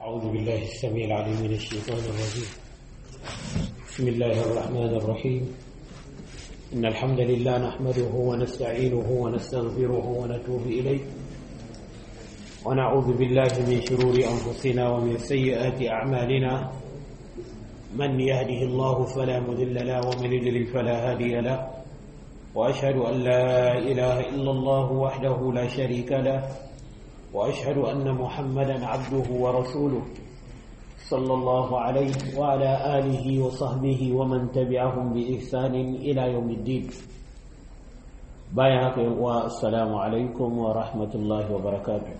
أعوذ بالله السميع العليم من الشيطان الرجيم بسم الله الرحمن الرحيم إن الحمد لله نحمده ونستعينه ونستغفره ونتوب إليه ونعوذ بالله من شرور أنفسنا ومن سيئات أعمالنا من يهده الله فلا مذل له ومن يضلل فلا هادي له وأشهد أن لا إله إلا الله وحده لا شريك له وأشهد أن محمدا عبده ورسوله صلى الله عليه وعلى آله وصحبه ومن تبعهم بإحسان إلى يوم الدين بايعك والسلام عليكم ورحمة الله وبركاته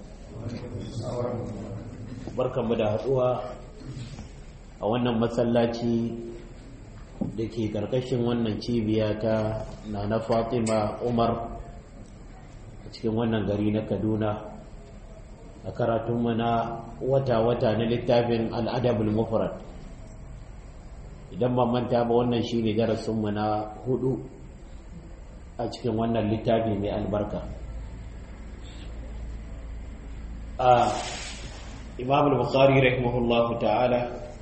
بركة بدأتها a wannan masallaci da ke ƙarƙashin wannan cibiya ta na na fatima umar a cikin wannan gari na kaduna a karatunmu na wata-wata na littafin al'adabul mufrad idan ba manta ba wannan shi ne darasinmu na hudu a cikin wannan littafi mai albarka a imam al-bukhari rahimahullahu ta'ala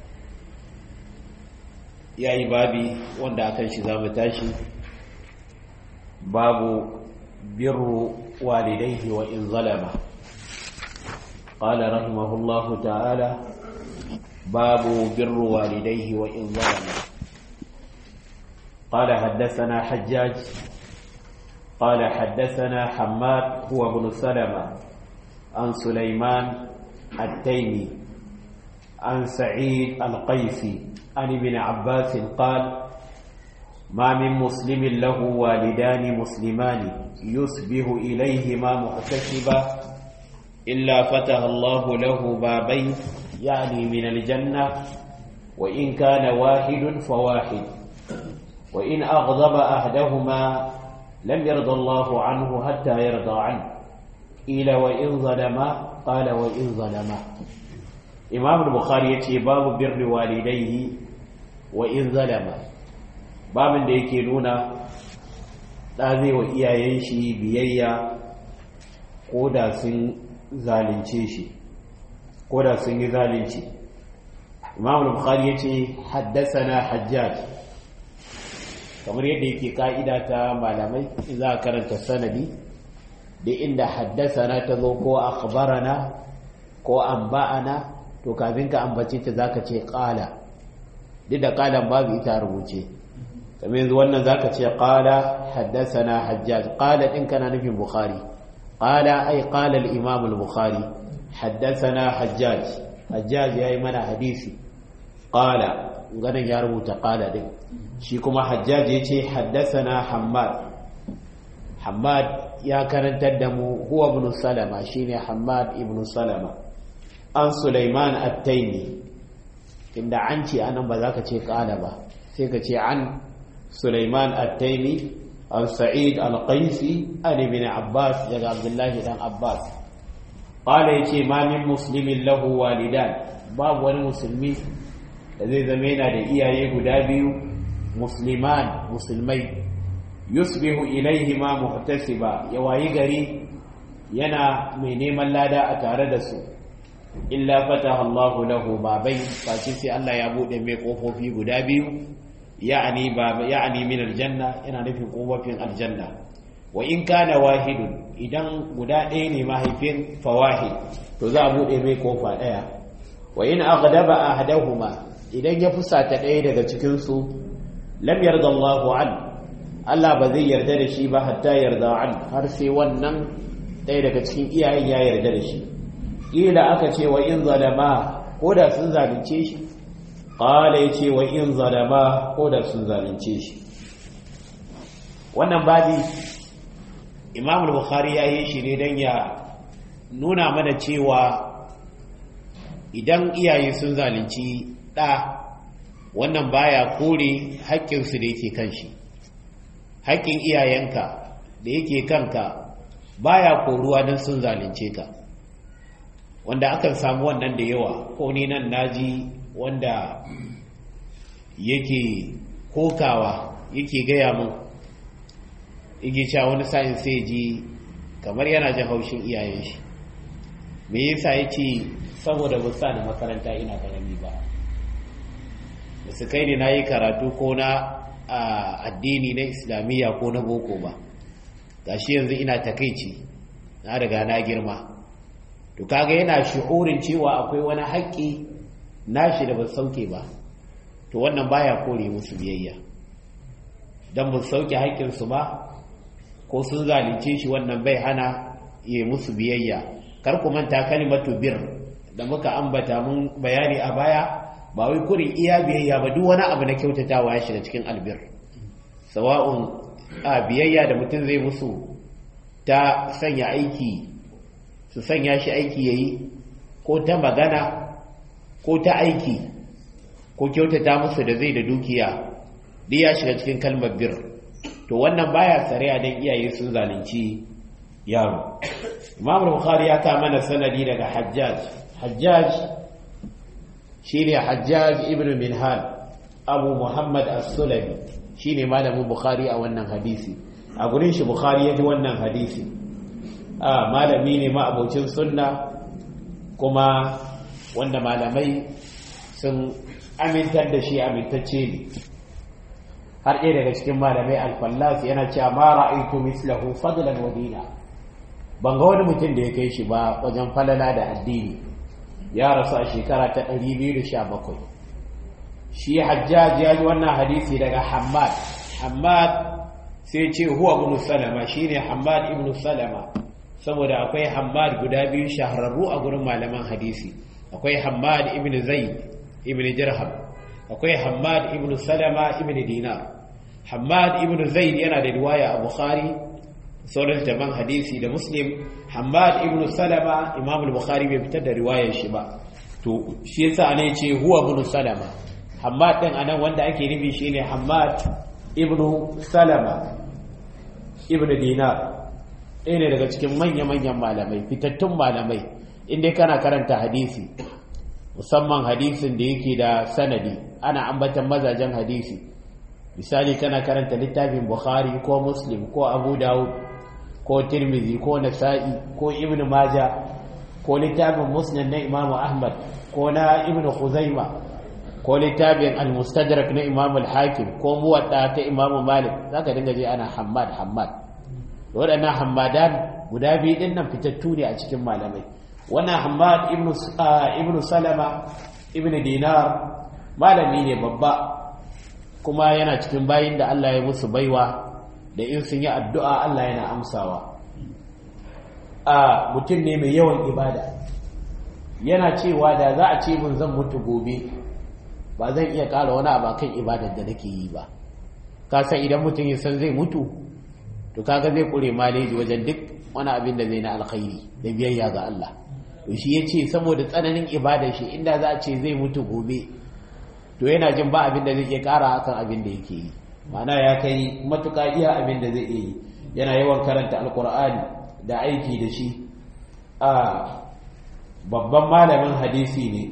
ya yi babi wanda akan shi za mu tashi babu birru walidaihi wa in zalama قال رحمه الله تعالى باب بر والديه وإن ظلم قال حدثنا حجاج قال حدثنا حماد هو ابن سلمة عن سليمان التيمي عن سعيد القيسي عن ابن عباس قال ما من مسلم له والدان مسلمان يصبح إليهما محتسبا إلا فتح الله له بابين يعني من الجنة وإن كان واحد فواحد وإن أغضب أحدهما لم يرضى الله عنه حتى يرضى عنه قيل وإن ظلما قال وإن ظلما إمام البخاري يتي باب بر والديه وإن ظلما باب da yake nuna ɗa zai wa iyayen shi biyayya ko da sun zalunce shi ko da sun yi zalunci imam al-bukhari yace haddathana hajjaj kamar yadda yake ka'ida ta malamai za a karanta sanadi da inda haddasana ta zo ko akhbarana ko anba'ana to kafin ka ambace ta zaka ce qala duk da qalan babu ita rubuce kamar yanzu wannan zaka ce qala haddasana hajjaj qala din kana nufin bukhari قال أي قال الإمام البخاري حدثنا حجاج حجاج يا إيمان حديثي قال غنا يا ربوتا قال دي شي كما حجاج يتي حدثنا حماد حماد يا كرنت دمو هو ابن سلمة شيني حماد ابن سلمة عن سليمان التيمي inda an ce anan ba za ka ce ƙala ba sai ka ce an Sulaiman at-Taimi عن سعيد القيسي عن ابن عباس يا عبد الله بن عباس قال يتي ما من مسلم له والدان باب wani musulmi da zai zama yana da iyaye guda biyu musliman musulmai yusbihu ilaihima muhtasiba ya wayi gari yana mai neman lada a tare da su illa fataha Allahu lahu babai face sai Allah ya bude mai kofofi guda biyu يعني باب يعني من الجنة أنا نفي قوة في الجنة وإن كان واحد إذا غدا دين ما هيفين فواحد تذابو دي مي كوفا دaya وإن أغضب أحدهما idan ya fusata ɗaya daga cikin su lam yarda Allahu an Allah ba zai yarda da shi ba hatta yarda an har sai wannan ɗaya daga cikin iyayen ya yarda da shi kila aka ce wa in zalama ko da sun zalunce shi ƙala ya ce wa in zalama ko da sun zalunce shi wannan babi imam bukhari ya yi shi ne don ya nuna mana cewa idan iyaye sun zalunci ɗa wannan baya kore haƙƙinsu da yake kan shi haƙƙin iyayenka da yake kanka baya koruwa don sun zalunce ka wanda akan samu wannan da yawa ko ni nan naji wanda yake kokawa yake gaya min yake cewa wani sa'in sai ji kamar yana jin haushin iyayen shi me yasa yace saboda ba sa da makaranta ina karami ba da su kai ne na yi karatu ko na addini na islamiyya ko na boko ba gashi yanzu ina takaici na riga na girma to kaga yana shi'urin cewa akwai wani haƙƙi nashi da ba sauke ba to wannan baya kore musu biyayya dan ba sauke haƙƙinsu ba ko sun zalunce shi wannan bai hana yi musu biyayya kar ku manta kalimatu bir da muka ambata mun bayani a baya ba wai kurin iya biyayya ba duk wani abu na kyautatawa ya shiga cikin albir sawa'un a biyayya da mutum zai musu ta sanya aiki su sanya shi aiki yayi ko ta magana ko ta aiki ko kyautata musu da zai da dukiya duk ya shiga cikin kalmar bir to wannan baya tsariya don iyaye sun zalunci yaro imam bukhari ya ta mana sanadi daga hajjaj hajjaj shine hajjaj ibn minhal abu muhammad as-sulami shine malamin bukhari a wannan hadisi a gurin shi bukhari ya ji wannan hadisi a malami ne ma abocin sunna kuma wanda malamai sun amintar da shi amintacce ne har ɗaya daga cikin malamai alfallas yana cewa ma ra'aytu mislahu fadlan wa dina ban ga wani mutum da ya kai shi ba wajen falala da addini ya rasu a shekara ta 217 shi hajjaj ya ji wannan hadisi daga hammad hammad sai ce huwa ibn salama shine hammad ibn salama saboda akwai hammad guda biyu shahararru a gurin malaman hadisi akwai hammad ibn zaid ibn dirham akwai Hammad ibn Salama ibn Dinar Hammad ibn Zaid yana da riwaya a Bukhari sauran jaman hadisi da Muslim Hammad ibn Salama Imam al-Bukhari bai fitar da riwayar shi ba to shi yasa ana yace huwa ibn Salama Hammad din anan wanda ake nufi shine Hammad ibn Salama ibn Dinar ɗaya ne daga cikin manya-manyan malamai fitattun malamai inda kana karanta hadisi musamman hadisin da yake da sanadi ana ambatan mazajen hadisi misali kana karanta littafin bukhari ko muslim ko abu dawud ko tirmizi ko nasa'i ko ibn maja ko littafin musnad na imamu ahmad ko na ibn khuzaima ko littafin al-mustadrak na imamu al-hakim ko muwadda ta imamu malik zaka dinga je ana hammad hammad waɗannan hammadan guda biyu ɗin nan fitattu ne a cikin malamai wannan hamad ibn salama ibn dinar malami ne babba kuma yana cikin bayin da Allah ya musu baiwa da in sun yi addu'a Allah yana amsawa a mutum ne mai yawan ibada yana cewa da za a ce mun zan mutu gobe ba zan iya ƙara wani abu kan ibadar da nake yi ba kasa idan mutum ya san zai mutu to kaga zai kure maleji wajen duk wani abin da zai na alkhairi da biyayya ga Allah to shi ya ce saboda tsananin ibadar shi inda za a ce zai mutu gobe to yana jin ba abin da zai iya kara akan abin da yake yi mana ya kai matuƙa iya abin da zai yi yana yawan karanta alkur'ani da aiki da shi a babban malamin hadisi ne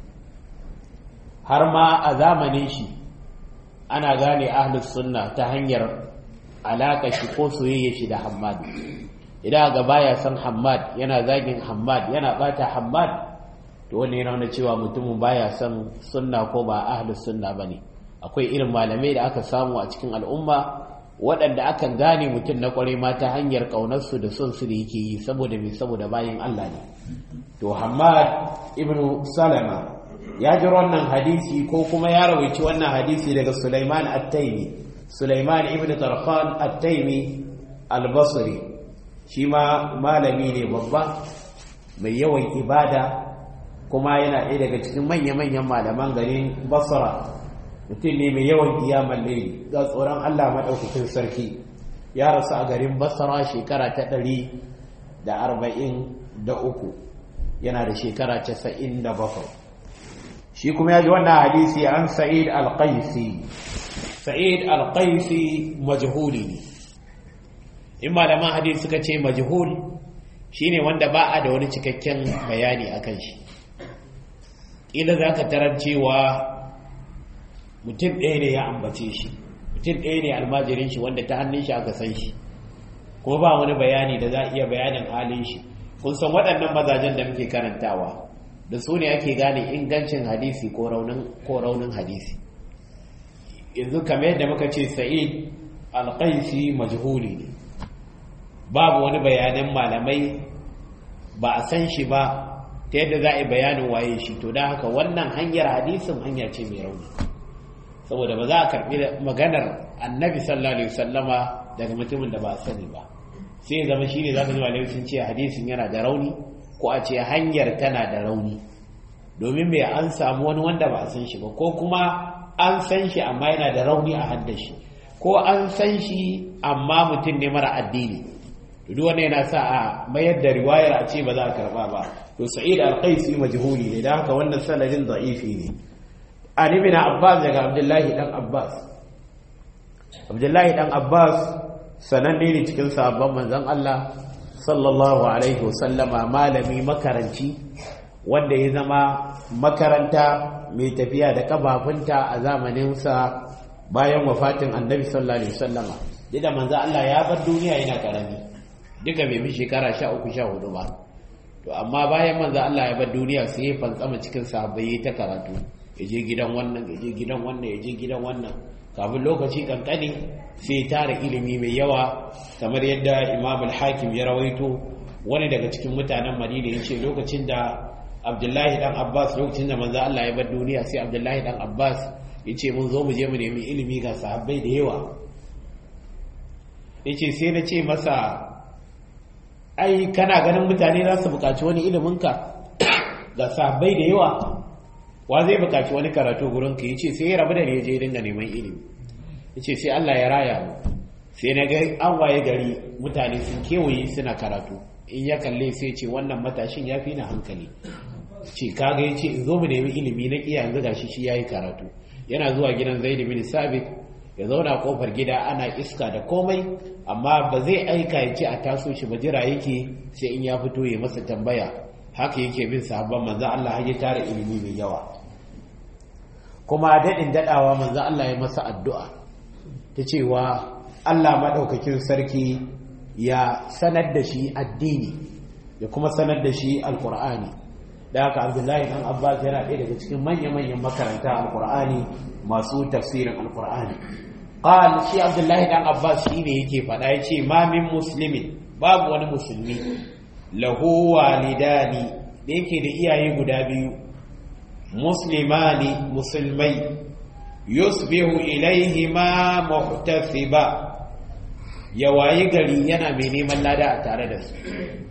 har ma a zamanin shi ana gane ahlus sunna ta hanyar alaƙa shi ko soyayya shi da hammadu idan ga baya san Hammad yana zagin Hammad yana bata Hammad to wannan yana nuna cewa mutumin baya san sunna ko ba ahlus sunna bane akwai irin malamai da aka samu a cikin al'umma waɗanda aka gane mutum na kwarai ma ta hanyar kaunar su da son su da yake yi saboda me saboda bayin Allah ne to Hammad ibn Salama ya ji wannan hadisi ko kuma ya rawaici wannan hadisi daga Sulaiman at-Taymi Sulaiman ibn Tarkhan at-Taymi al-Basri shi ma malami ne babba mai yawan ibada kuma yana ɗaya daga cikin manya-manyan malaman garin basra mutum ne mai yawan kiyaman laili ga tsoron allah maɗaukakin sarki ya rasu a garin basra shekara ta ɗari da arba'in da uku yana da shekara casa'in da bakwai shi kuma ya ji wannan hadisi an sa'id al-qaisi sa'id al-qaisi majhuli ne in malaman hadisi suka ce majhul shine wanda ba a da wani cikakken bayani akan shi ila za ka tarar cewa mutum ɗaya ne ya ambace shi mutum ɗaya ne almajirin shi wanda ta hannun shi aka san shi kuma ba wani bayani da za a iya bayanin halin shi kun san waɗannan mazajen da muke karantawa da su ne ake gane ingancin hadisi ko raunin hadisi yanzu kamar yadda muka ce sa'id alƙaisi majhuli ne babu wani bayanan malamai ba a san shi ba ta yadda za a yi bayanin waye shi to don haka wannan hanyar hadisin hanya ce mai rauni saboda ba za a karɓi maganar annabi sallallahu alaihi wasallama daga mutumin da ba a sani ba sai ya zama shine za ka ji malamai sun ce hadisin yana da rauni ko a ce hanyar tana da rauni domin mai an samu wani wanda ba a san shi ba ko kuma an san shi amma yana da rauni a haddashi ko an san shi amma mutum ne mara addini duk wanda yana sa a mayar da riwayar a ce ba za a karba ba to sa'id al-qaisi majhuli ne da haka wannan sanadin da'ifi ne an ibn abbas daga abdullahi dan abbas abdullahi dan abbas sananne ne cikin sahabban manzon Allah sallallahu alaihi wasallama malami makaranci wanda ya zama makaranta mai tafiya da kafafunta a zamaninsa bayan wafatin annabi sallallahu alaihi wasallama da manzo Allah ya bar duniya yana karami duka bai bi shekara 13 14 ba to amma bayan manzo Allah ya bar duniya sai ya fantsama cikin sahabbai ta karatu ya je gidan wannan ya je gidan wannan ya je gidan wannan kafin lokaci kankani sai ya tara ilimi mai yawa kamar yadda Imam al-Hakim ya rawaito wani daga cikin mutanen Madina yace lokacin da Abdullahi dan Abbas lokacin da manzo Allah ya bar duniya sai Abdullahi dan Abbas yace mun zo mu je mu nemi ilimi ga sahabbai da yawa yace sai na ce masa ai kana ganin mutane za su buƙaci wani iliminka ga sahabbai da yawa wa zai buƙaci wani karatu gurin ka yace sai ya rabu da ne je dinga neman ilimi yace sai Allah ya raya mu sai na ga an waye gari mutane sun kewaye suna karatu in ya kalle sai ce wannan matashin ya fi na hankali ce kaga yace in zo mu nemi ilimi na kiya yanzu gashi shi yayi karatu yana zuwa gidan Zaid bin Sabit ya zauna kofar gida ana iska da komai amma ba zai aika ya ce a taso shi ba jira yake sai in ya fito ya masa tambaya haka yake bin sahabban manzo Allah har ya tara ilimi mai yawa kuma daɗin daɗawa manzo Allah ya masa addu'a ta cewa Allah maɗaukakin sarki ya sanar da shi addini ya kuma sanar da shi alkur'ani da haka abdullahi dan abbas yana ɗaya daga cikin manya-manyan makaranta alkur'ani masu tafsirin alkur'ani qal shi abdullahi dan abbas shi ne yake faɗa ya ce ma min muslimin babu wani musulmi lahu walidani da yake da iyaye guda biyu muslimani musulmai yusbihu ilaihima muhtasiba ya wayi gari yana mai neman lada a tare da su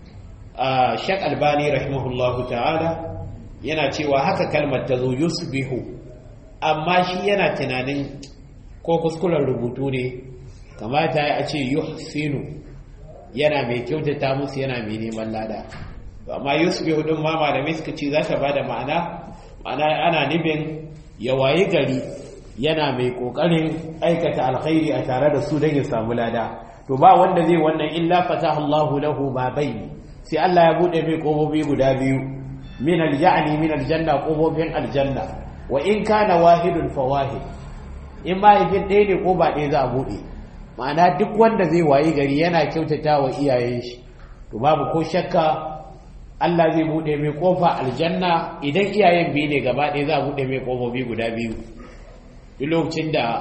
shak albani rahimahullahu ta'ala yana cewa haka kalmar ta zo yusbihu amma shi yana tunanin ko kuskuren rubutu ne kamata a ce yuhsinu yana mai kyautata musu yana mai neman lada amma yusbihu din ma malamai suka ce za ta bada ma'ana ma'ana ana nufin ya wayi gari yana mai kokarin aikata alkhairi a tare da su don ya samu lada to ba wanda zai wannan illa fataha Allahu lahu babai sai Allah ya bude mai kofofi guda biyu min alja'ni min aljanna kofofin aljanna wa in kana wahidun fa wahid in ma yakin ɗaya ne ko ba ɗaya za a bude ma'ana duk wanda zai wayi gari yana kyautata wa iyayen shi to babu ko shakka Allah zai bude mai kofa aljanna idan iyayen biyu ne gaba ɗaya za a bude mai kofofi guda biyu duk lokacin da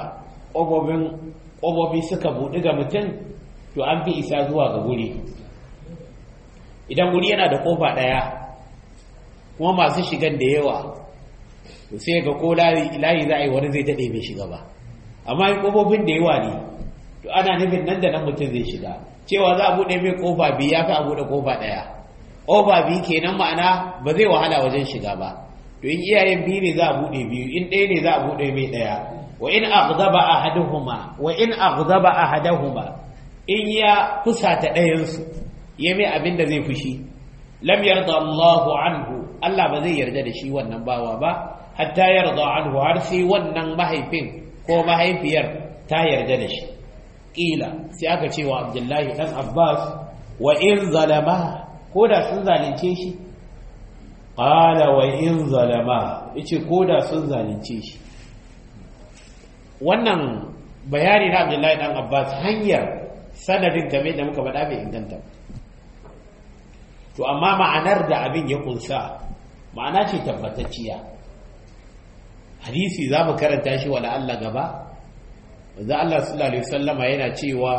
ƙofofi suka buɗi ga mutum to an fi isa zuwa ga guri idan guri yana da ƙofa ɗaya kuma masu shigan da yawa to sai ga ko layi za a yi wani zai daɗe bai shiga ba amma in ƙofofin da yawa ne to ana nufin nan da nan mutum zai shiga cewa za a buɗe mai ƙofa biyu ya fi a buɗe ƙofa ɗaya ƙofa biyu kenan ma'ana ba zai wahala wajen shiga ba to in iyayen biyu ne za a buɗe biyu in ɗaya ne za a buɗe mai ɗaya wa in aghdaba ahaduhuma wa in aghdaba ahaduhuma in ya fusata ɗayan su ya mai abin da zai fushi lam yarda Allahu anhu Allah ba zai yarda da shi wannan bawa ba hatta yarda anhu har sai wannan mahaifin ko mahaifiyar ta yarda da shi kila sai aka ce wa Abdullahi dan Abbas wa in zalama ko da sun zalunce shi qala wa in zalama yace koda sun zalunce shi wannan bayani na Abdullahi dan Abbas hanyar sanadin game da muka faɗa bai inganta to amma ma'anar da abin ya kunsa ma'ana ce tabbatacciya hadisi za mu karanta shi wala Allah gaba wanzu Allah sallallahu alaihi wasallama yana cewa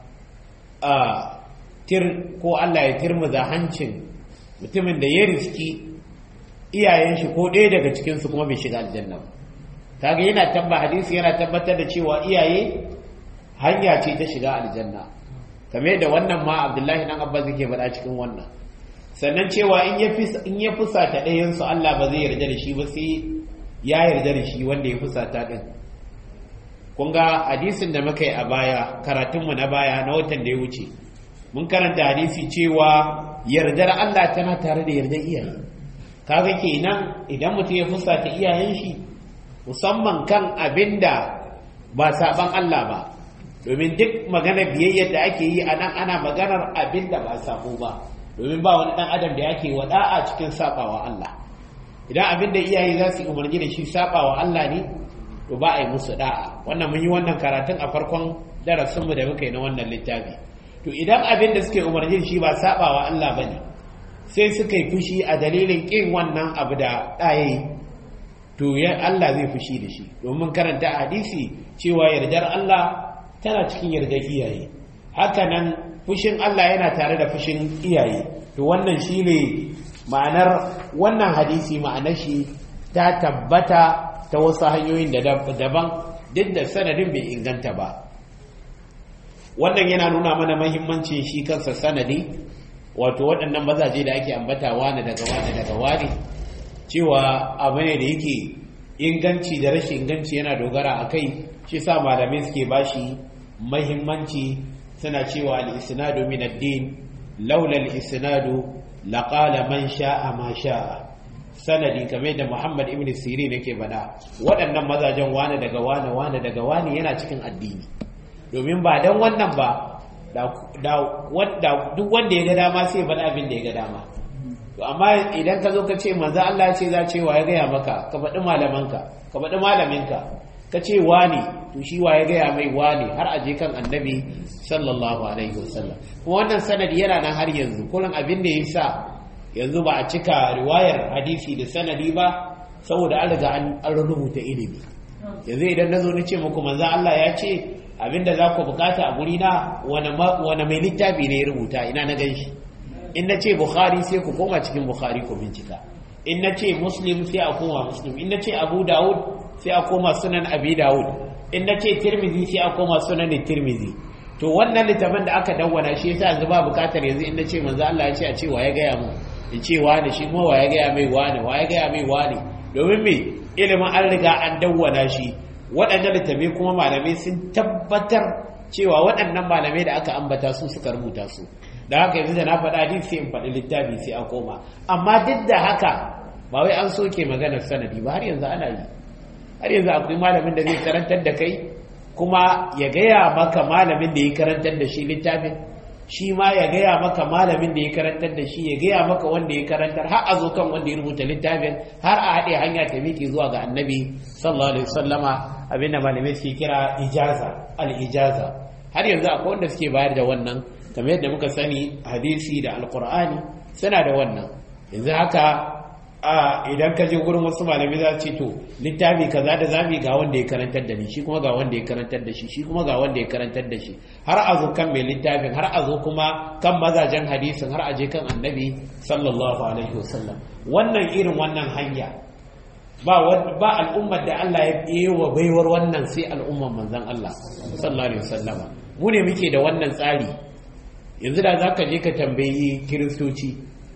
a tir ko Allah ya tirmuza hancin mutumin da ya riski iyayen shi ko ɗaya daga cikin su kuma bai shiga aljanna kaga yana tabba hadisi yana tabbatar da cewa iyaye hanya ce ta shiga aljanna kame da wannan ma Abdullahi dan Abbas yake faɗa cikin wannan sannan cewa in ya in ya fusata ɗayan su Allah ba zai yarda da shi ba sai ya yarda da shi wanda ya fusata din kun ga hadisin da muka yi a baya karatunmu na baya na watan da ya wuce mun karanta hadisi cewa yardar Allah tana tare da yardar iyaye kaga kenan idan mutum ya fusata iyayen shi musamman kan abinda ba saban Allah ba domin duk magana biyayyar da ake yi a nan ana maganar abinda ba sabo ba domin ba wani dan adam da yake wada'a cikin sabawa Allah idan abinda iyaye za su yi umarni da shi sabawa Allah ne to ba a yi musu da'a wannan mun yi wannan karatun a farkon darasinmu da muka yi na wannan littafi to idan abin da suke umarni shi ba sabawa Allah ba ne sai suka yi fushi a dalilin ƙin wannan abu da ɗaye to ya Allah zai fushi da shi domin karanta a hadisi cewa yardar Allah tana cikin yardar iyaye hakanan fushin Allah yana tare da fushin iyaye to wannan shine ma'anar wannan hadisi ma'anar shi ta tabbata ta wasu hanyoyin da daban duk da sanadin bai inganta ba wannan yana nuna mana mahimmancin shi kansa sanadi wato waɗannan mazaje da ake ambata wani daga wani daga wani cewa abu ne da yake inganci da rashin inganci yana dogara a kai shi sa malamai suke bashi mahimmanci suna cewa al-isnadu min ad-din laula al-isnadu laqala man sha'a ma sha'a sanadi kamar da Muhammad ibn Sirin yake bada waɗannan mazajen wane daga wane wane daga wane yana cikin addini domin ba dan wannan ba da duk wanda ya ga dama sai faɗa abin da ya ga dama to amma idan ka zo ka ce manzo Allah ce za ce wa ya gaya maka ka faɗi malamanka ka faɗi malaminka ka ce wani to shi wa ya gaya mai wani har aje kan annabi sallallahu alaihi wasallam kuma wannan sanadi yana nan har yanzu kullum abin da ya sa yanzu ba a cika riwayar hadisi da sanadi ba saboda an riga an rubuta ilimi yanzu idan na zo na ce muku manzo Allah ya ce abinda za ku bukata a guri na wani mai littafi ne ya rubuta ina na gan shi in na ce bukhari sai ku koma cikin bukhari ku bincika in na ce muslim sai a koma muslim in na ce abu dawud sai a koma sunan abi dawud in na ce tirmizi sai a koma sunan tirmizi to wannan littafin da aka dawwana shi yasa yanzu ba bukatar yanzu in na ce manzo Allah ya ce a ce wa ya gaya mu in ce wani shi kuma wa ya gaya mai wani wa ya gaya mai wani domin me ilimin an riga an dawwana shi waɗannan littafai kuma malamai sun tabbatar cewa waɗannan malamai da aka ambata su suka rubuta su da haka yanzu da na faɗa hadisi sai in faɗi littafi sai a koma amma duk da haka ba wai an soke maganar sanadi ba har yanzu ana yi har yanzu akwai malamin da zai karantar da kai kuma ya gaya maka malamin da ya karantar da shi littafin shi ma ya gaya maka malamin da ya karantar da shi ya gaya maka wanda ya karantar har a zo kan wanda ya rubuta littafin har a haɗe hanya ta miƙe zuwa ga annabi sallallahu alaihi wasallama abinda malamai suke kira ijaza al-ijaza har yanzu akwai wanda suke bayar da wannan kamar yadda muka sani hadisi da alqur'ani suna da wannan yanzu haka a idan ka je gurin wasu malamai za ce to littafi kaza da zamu ga wanda ya karantar da ni shi kuma ga wanda ya karantar da shi shi kuma ga wanda ya karantar da shi har a zo kan mai littafin har a zo kuma kan mazajen hadisin har a je kan annabi sallallahu alaihi wasallam wannan irin wannan hanya ba ba al'ummar da Allah ya yi wa baiwar wannan sai al'ummar manzon Allah sallallahu alaihi wasallam mu ne muke da wannan tsari yanzu da zaka je ka tambayi kiristoci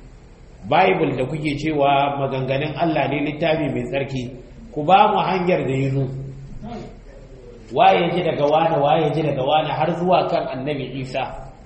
bible da kuke cewa maganganun Allah ne littafi mai tsarki ku ba mu hanyar da yi zo waye ji daga wane waye ji daga wane har zuwa kan annabi isa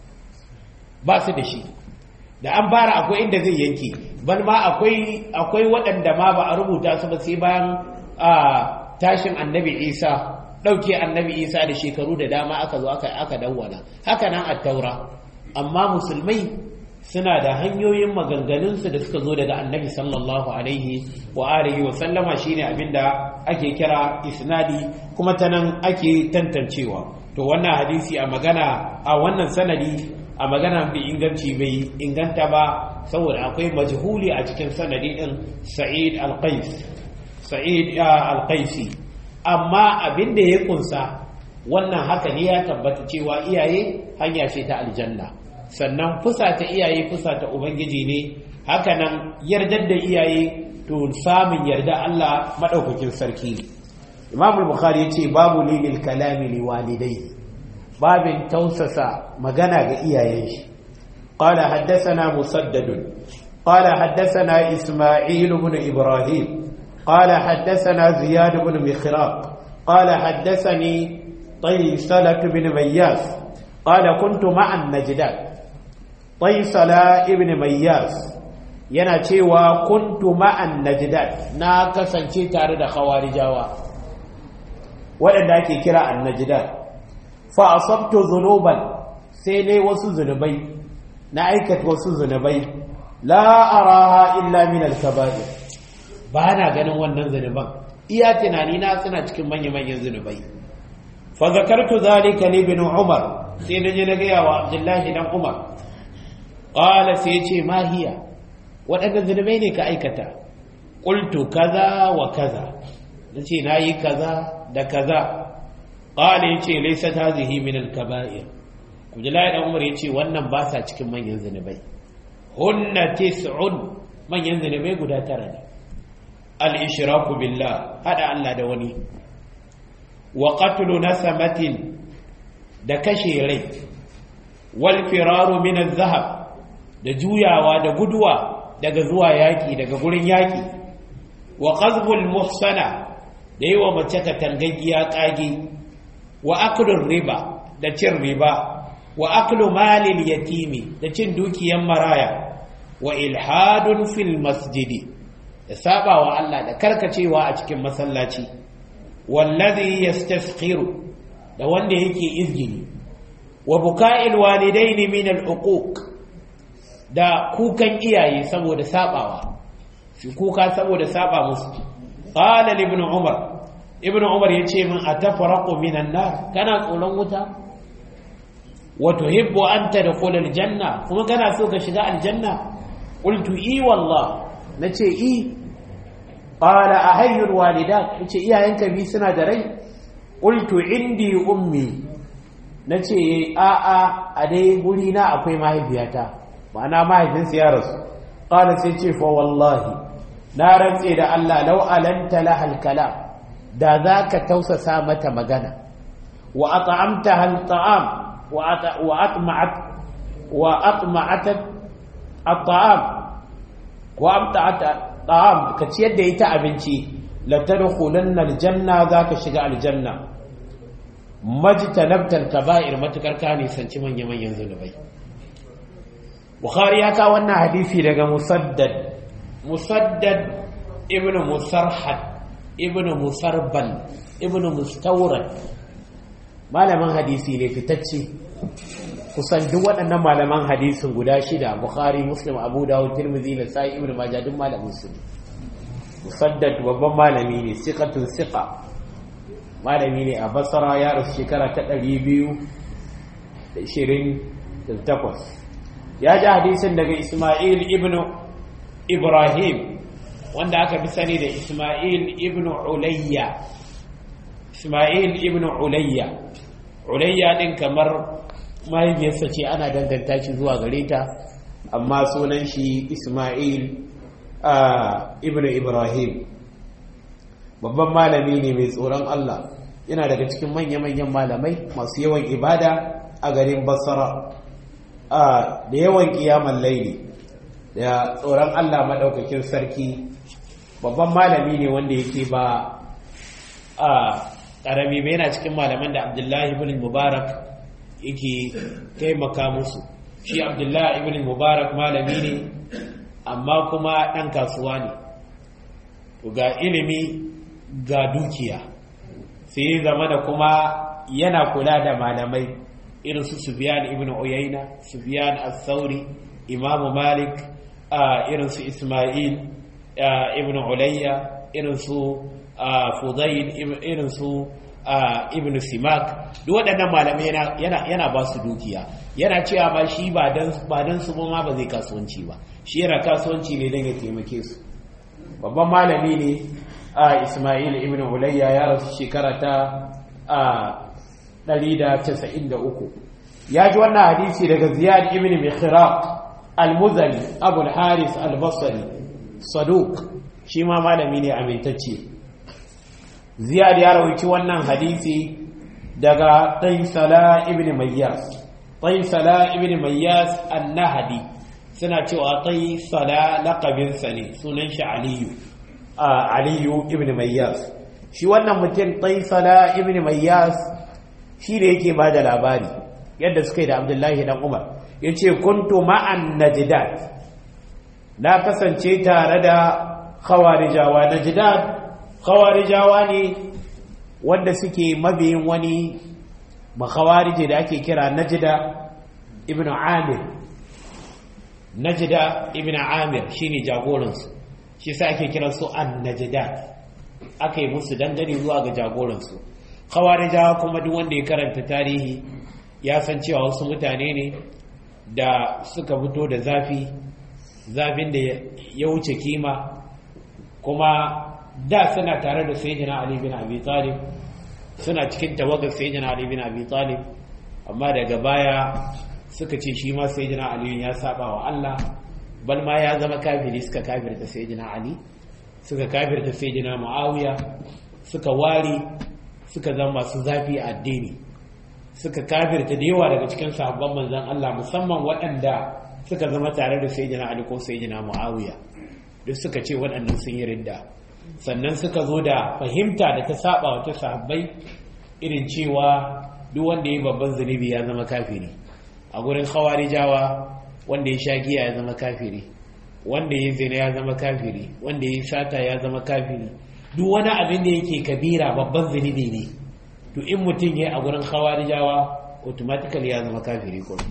ba su da shi da an fara akwai inda zai yanke ban ma akwai akwai waɗanda ma ba a rubuta su ba sai bayan tashin annabi isa ɗauke annabi isa da shekaru da dama aka zo aka aka dawwana haka nan a taura amma musulmai suna da hanyoyin maganganunsu da suka zo daga annabi sallallahu alaihi wa alihi wa sallama shine abinda ake kira isnadi kuma ta nan ake tantancewa to wannan hadisi a magana a wannan sanadi a magana bi inganci bai inganta ba saboda akwai majhuli a cikin sanadi din sa'id al-qais sa'id al-qaisi amma abin da ya kunsa wannan haka ne ya tabbata cewa iyaye hanya ce ta aljanna sannan fusa ta iyaye fusa ta ubangiji ne haka nan yardar da iyaye to samun yarda Allah madaukakin sarki Imam al-Bukhari yace babu lilil kalami li walidayhi babin tausasa magana ga iyayen shi qala haddathana musaddad qala haddathana isma'il ibn ibrahim qala haddathana ziyad ibn mikhraq qala haddathani taysalah ibn mayyas qala kuntu ma'a an-najdat taysalah ibn mayyas yana cewa kuntu ma'a an-najdat na kasance tare da khawarijawa waɗanda ake kira an-najdat fa asabtu dhunuban sai ne wasu zunubai na aikata wasu zunubai la araha illa min al-kaba'ir ba na ganin wannan zunuban iya tunani na suna cikin manya-manyan zunubai fa zakartu zalika li ibn umar sai na je na ga yawa abdullahi dan umar qala sai ce ma hiya waɗannan zunubai ne ka aikata qultu kaza wa kaza nace nayi kaza da kaza qala yace laysat hadhihi min al-kaba'ir Abdullahi dan Umar yace wannan ba sa cikin manyan zinubai hunna tis'un manyan zinubai guda tara ne al-ishraku billah hada Allah da wani wa qatlu nasamatin da kashe rai wal firaru min az-zahab da juyawa da guduwa daga zuwa yaki daga gurin yaki wa qazbul muhsana da yi wa mace ka tangaggiya kage wa aklun riba da cin riba wa aklu malil yatimi da cin dukiyan maraya wa ilhadun fil masjidi da saba wa Allah da karkacewa a cikin masallaci wallazi yastasqiru da wanda yake izgini wa buka'il walidaini min al uquq da kukan iyaye saboda sabawa shi kuka saboda saba musu qala ibn umar ibn umar ya ce min a tafaraqu minan nar kana tsoron wuta wa tuhibbu an tadkhula aljanna kuma kana so ka shiga aljanna qultu i wallah nace i qala ahayyul walidat nace iyayenka bi suna da rai qultu indi ummi nace a a a dai guri na akwai mahaifiyata ma'ana mahaifinsu ya rasu qala sai ce fa wallahi na rantse da Allah law alanta lahal kalam da za ka tausasa mata magana wa at'amta hal ta'am wa atma'at wa atma'at at-ta'am wa amta'at ta'am ka ciyar da ita abinci la tadkhulanna aljanna za ka shiga aljanna majtanabta al-kaba'ir matukar ka ne sanci manyan manyan zunubai bukhari ya ka wannan hadisi daga musaddad musaddad ibnu musarhad ibn musarbal ibn mustawrad malaman hadisi ne fitacce kusan duk waɗannan malaman hadisin guda shida bukhari muslim abu dawud tirmidhi da sai ibn majah duk malamin su musaddad babban malami ne siqatun siqa malami ne a basra ya rasu shekara ta 228 ya ji hadisin daga isma'il ibn ibrahim wanda aka fi sani da Ismail ibn Ulayya Ismail ibn Ulayya Ulayya din kamar mahaifiyarsa ce ana danganta shi zuwa gare ta amma sunan shi Ismail ibn Ibrahim babban malami ne mai tsoron Allah yana daga cikin manya-manyan malamai masu yawan ibada a garin Basra da yawan kiyaman laili da tsoron Allah maɗaukakin sarki babban malami ne wanda yake ba a ƙarami ba yana cikin malaman da abdullahi ibn mubarak yake taimaka musu shi abdullahi ibn mubarak malami ne amma kuma ɗan kasuwa ne ga ilimi ga dukiya sai zama da kuma yana kula da malamai irin su Sufyan ibn Uyayna Sufyan as-Sauri Imam Malik irin su Isma'il ibn Ulayya irin su Fudayl irin su ibn Simak duk waɗannan malamai yana yana ba su dukiya yana cewa ba shi ba dan ba dan su ma ba zai kasuwanci ba shi yana kasuwanci ne dan ya taimake su babban malami ne a Ismail ibn Ulayya ya rasu shekara ta a 193 ya ji wannan hadisi daga Ziyad ibn Mikhraq al-Muzani Abu al-Haris al-Basri Saduq shi ma malami ne amintacce Ziyad ya rawaci wannan hadisi daga Taysala ibn Mayyas Taysala ibn Mayyas an-Nahdi suna cewa Taysala laqabinsa ne sunan shi Aliyu Aliyu ibn Mayyas shi wannan mutum Taysala ibn Mayyas shi da yake ba da labari yadda suka yi da Abdullahi dan Umar yace kuntu ma'an najdat na kasance tare da khawarijawa najdat khawarijawa ne wanda suke mabiyin wani makhawarije da ake kira najda ibn amir najda ibn amir shine jagoransu shi sa ake kiran su an najdat aka yi musu dangane zuwa ga jagoransu khawarijawa kuma duk wanda ya karanta tarihi ya san cewa wasu mutane ne da suka fito da zafi zafin da ya wuce kima kuma da suna tare da sayyidina Ali bin Abi Talib suna cikin tawagar sayyidina Ali bin Abi Talib amma daga baya suka ce shi ma sayyidina Ali ya saba wa Allah bal ma ya zama kafiri suka kafirta sayyidina Ali suka kafirta sayyidina Muawiya suka wari suka zama masu zafi a addini suka kafirta da yawa daga cikin sahabban manzon Allah musamman waɗanda suka zama tare da sayyidina Ali ko sayyidina Muawiya duk suka ce waɗannan sun yi ridda sannan suka zo da fahimta da ta saba wa ta sahabbai irin cewa duk wanda ya babban zunubi ya zama kafiri a gurin khawarijawa wanda ya sha giya ya zama kafiri wanda ya zina ya zama kafiri wanda ya sata ya zama kafiri duk wani abin da yake kabira babban zunubi ne to in mutum ya a gurin khawarijawa automatically ya zama kafiri kuma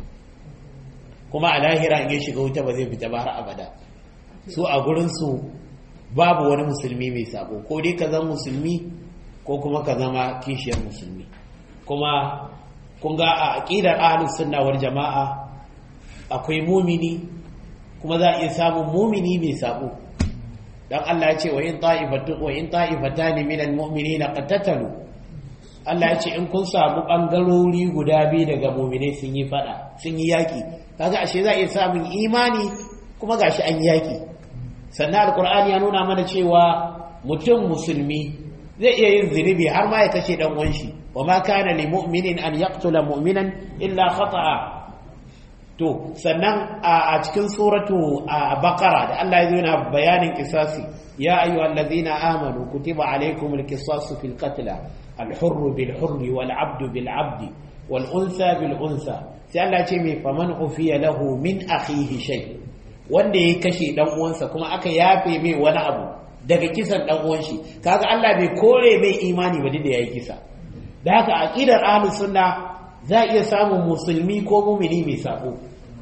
kuma a lahira in ya shiga wuta ba zai fita ba har abada su a gurin su babu wani musulmi mai sabo ko dai ka zama musulmi ko kuma ka zama kishiyar musulmi kuma kun ga a aqidar ahlus sunna wal jama'a akwai mumini kuma za a iya samun mumini mai sabo dan Allah ya ce wa in ta'ifatu wa in ta'ifatan min almu'minina qatatalu Allah ya ce in kun samu bangarori guda biyu daga mu'minai sun yi fada sun yi yaki kaga ashe za a iya samun imani kuma gashi an yaki sannan alkur'ani ya nuna mana cewa mutum musulmi zai iya yin zunubi har ma ya kashe dan uwan shi wa ma kana li mu'minin an yaqtula mu'minan illa khata'a to sannan a cikin suratu a baqara da Allah ya yana bayanin kisasi ya ayyuhal ladzina amanu kutiba alaykumul qisasu fil qatl al hurr bil hurr wal abdu bil abdi wal unsa bil unsa sai Allah ya ce mai faman ufiya lahu min akhihi shay' wanda ya kashe dan uwansa kuma aka yafe mai wani abu daga kisan dan uwan shi kaga Allah bai kore mai imani ba da yayi kisa da haka aqidar ahlus sunna za iya samun musulmi ko mumini mai sabo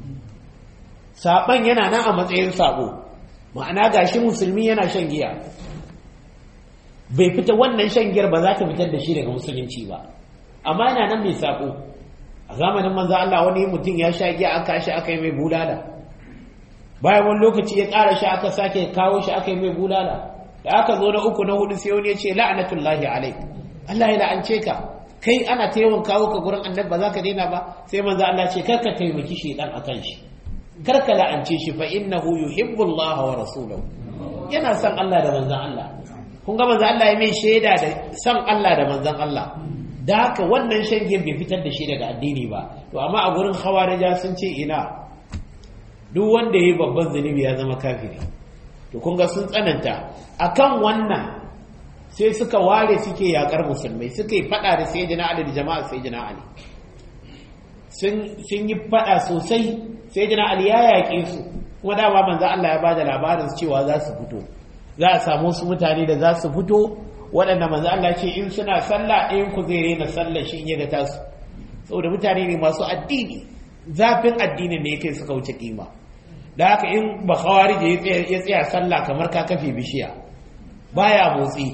saban yana nan a matsayin sabo ma'ana gashi musulmi yana shan giya bai fita wannan shan giyar ba za ta fitar da shi daga musulunci ba amma yana nan mai sabo a zamanin manzo Allah wani mutum ya sha giya aka shi aka yi mai bulala bayan wani lokaci ya ƙara shi aka sake kawo shi aka yi mai bulala da aka zo na uku na hudu sai wani ya ce la'anatullahi alaik Allah ya la'ance ka kai ana ta yawan kawo ka gurin annabi ba za ka daina ba sai manzo Allah ce kar ka taimaki shedan akan shi kar ka la'ance shi fa innahu yuhibbu Allah wa rasuluhu yana son Allah da manzon Allah kun ga manzon Allah ya mai shaida da son Allah da manzon Allah da haka wannan shan bai fitar da shi daga addini ba to amma a gurin khawarija sun ce ina duk wanda ya yi babban zunubi ya zama kafiri to kun ga sun tsananta akan wannan sai suka ware suke yakar musulmai suka yi fada da sayyidina Ali da jama'a sayyidina Ali sun sun yi fada sosai sayyidina Ali ya yaƙe su kuma dama manzo Allah ya bada labarin cewa za su fito za a samu su mutane da za su fito waɗanda manzo Allah ce in suna sallah ɗayan ku zai rena sallah shi in ya ga tasu saboda mutane ne masu addini zafin addinin ne kai suka wuce kima da haka in ba khawarije ya tsaya sallah kamar ka kafe bishiya baya motsi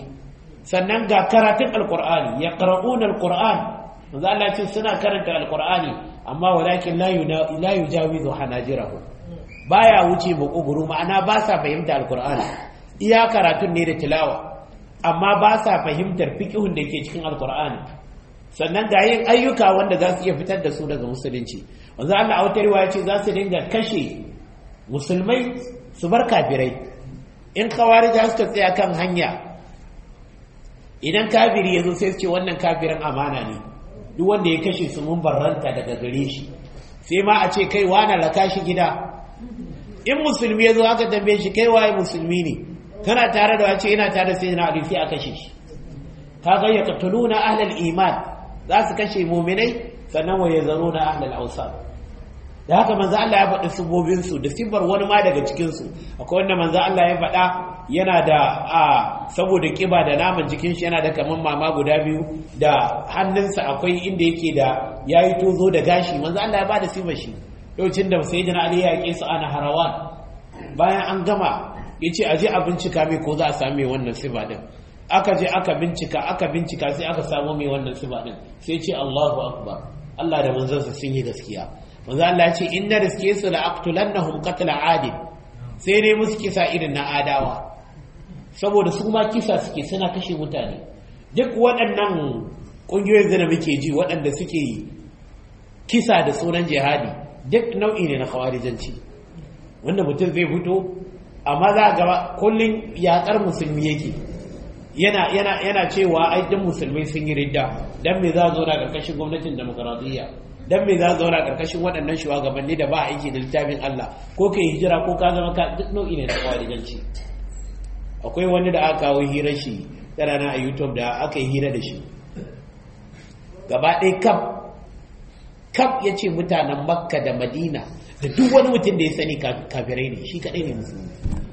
sannan ga karatun alqur'ani ya qara'una alqur'an manzo Allah ce suna karanta alqur'ani amma walakin la yujawizu hanajirahu baya wuce makogoro ma'ana ba sa fahimta alkur'ani iya karatun ne da tilawa amma ba sa fahimtar fiqhun da ke cikin alkur'ani sannan ga yin ayyuka wanda za su iya fitar da su daga musulunci wanzu Allah a wata riwaya ce za su dinga kashe musulmai su bar kafirai in khawarija suka tsaya kan hanya idan kafiri ya zo sai su ce wannan kafirin amana ne duk wanda ya kashe su mun barranta daga gare shi sai ma a ce kai wana raka shi gida in musulmi ya zo aka tambaye shi kai waye musulmi ne kana tare da wace ina tare sai na ali sai a kashe shi kaga ya qatuluna ahlal iman za su kashe mu'minai sannan wa yazaruna ahlal awsat da haka manzo Allah ya faɗi subobin su da sifar wani ma daga cikin su akwai wanda manzo Allah ya faɗa yana da a saboda kiba da naman jikin shi yana da kaman mama guda biyu da hannunsa akwai inda yake da yayi tozo da gashi manzo Allah ya bada sifar shi lokacin da sayyidina Ali ya yake su ana harawan bayan an gama yace aje a bincika mai ko za a same wannan sifa din aka je aka bincika aka bincika sai aka samu mai wannan sifa din sai ce Allahu akbar Allah da manzansa sun yi gaskiya manzo Allah ya ce inna riske su la aqtulannahum qatl adil sai dai musu kisa irin na adawa saboda su ma kisa suke suna kashe mutane duk waɗannan ƙungiyoyin zina muke ji waɗanda suke kisa da sunan jihadi duk nau'i ne na khawarijanci wanda mutum zai fito amma za ga kullum yaƙar musulmi yake yana yana yana cewa ai duk musulmai sun yi ridda dan me za zo na ƙarƙashin gwamnatin demokradiyya dan me za zauna karkashin waɗannan shugabanni da ba aiki da littafin Allah ko kai hijira ko ka zama ka duk nau'i ne na kwarijanci akwai wani da aka kawo hira shi tsarana a YouTube da aka yi hira da shi gaba ɗaya kaf kaf ya ce mutanen makka da madina da duk wani mutum da ya sani kafirai ne shi kaɗai ne musulmi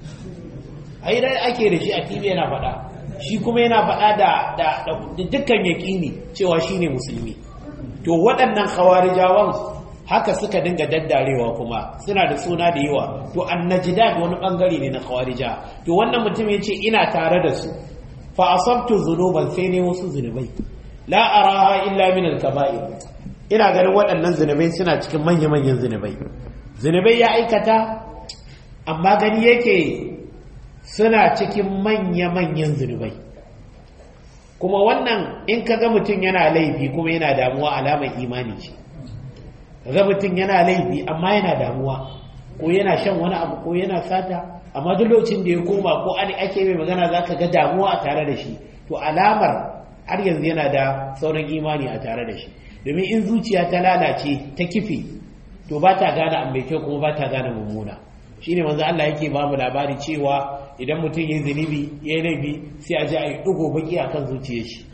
a hira ake da shi a tv yana faɗa shi kuma yana faɗa da dukkan yaƙini cewa shi ne musulmi to waɗannan khawarijawan haka suka dinga daddarewa kuma suna da suna da yawa to annajida wani bangare ne na khawarija to wannan mutum ya ce ina tare da su fa asabtu zunuban sai ne wasu zunubai la araha illa min al-kaba'ir ina ganin waɗannan zunubai suna cikin manya-manyan zunubai zunubai ya aikata amma gani yake suna cikin manya-manyan zunubai kuma wannan in ka ga mutum yana laifi kuma yana damuwa alamar imani ce ga mutum yana laifi amma yana damuwa ko yana shan wani abu ko yana sata amma duk lokacin da ya koma ko an ake mai magana za ka ga damuwa a tare da shi to alamar har yanzu yana da sauran imani a tare da shi domin in zuciya ta lalace ta kife to ba ta gane abu mai kyau kuma ba ta gane mummuna shine manzo Allah yake ba mu labari cewa idan mutum ya zunubi ya yi laifi sai a ji a yi ɗigo baki a kan zuciyar shi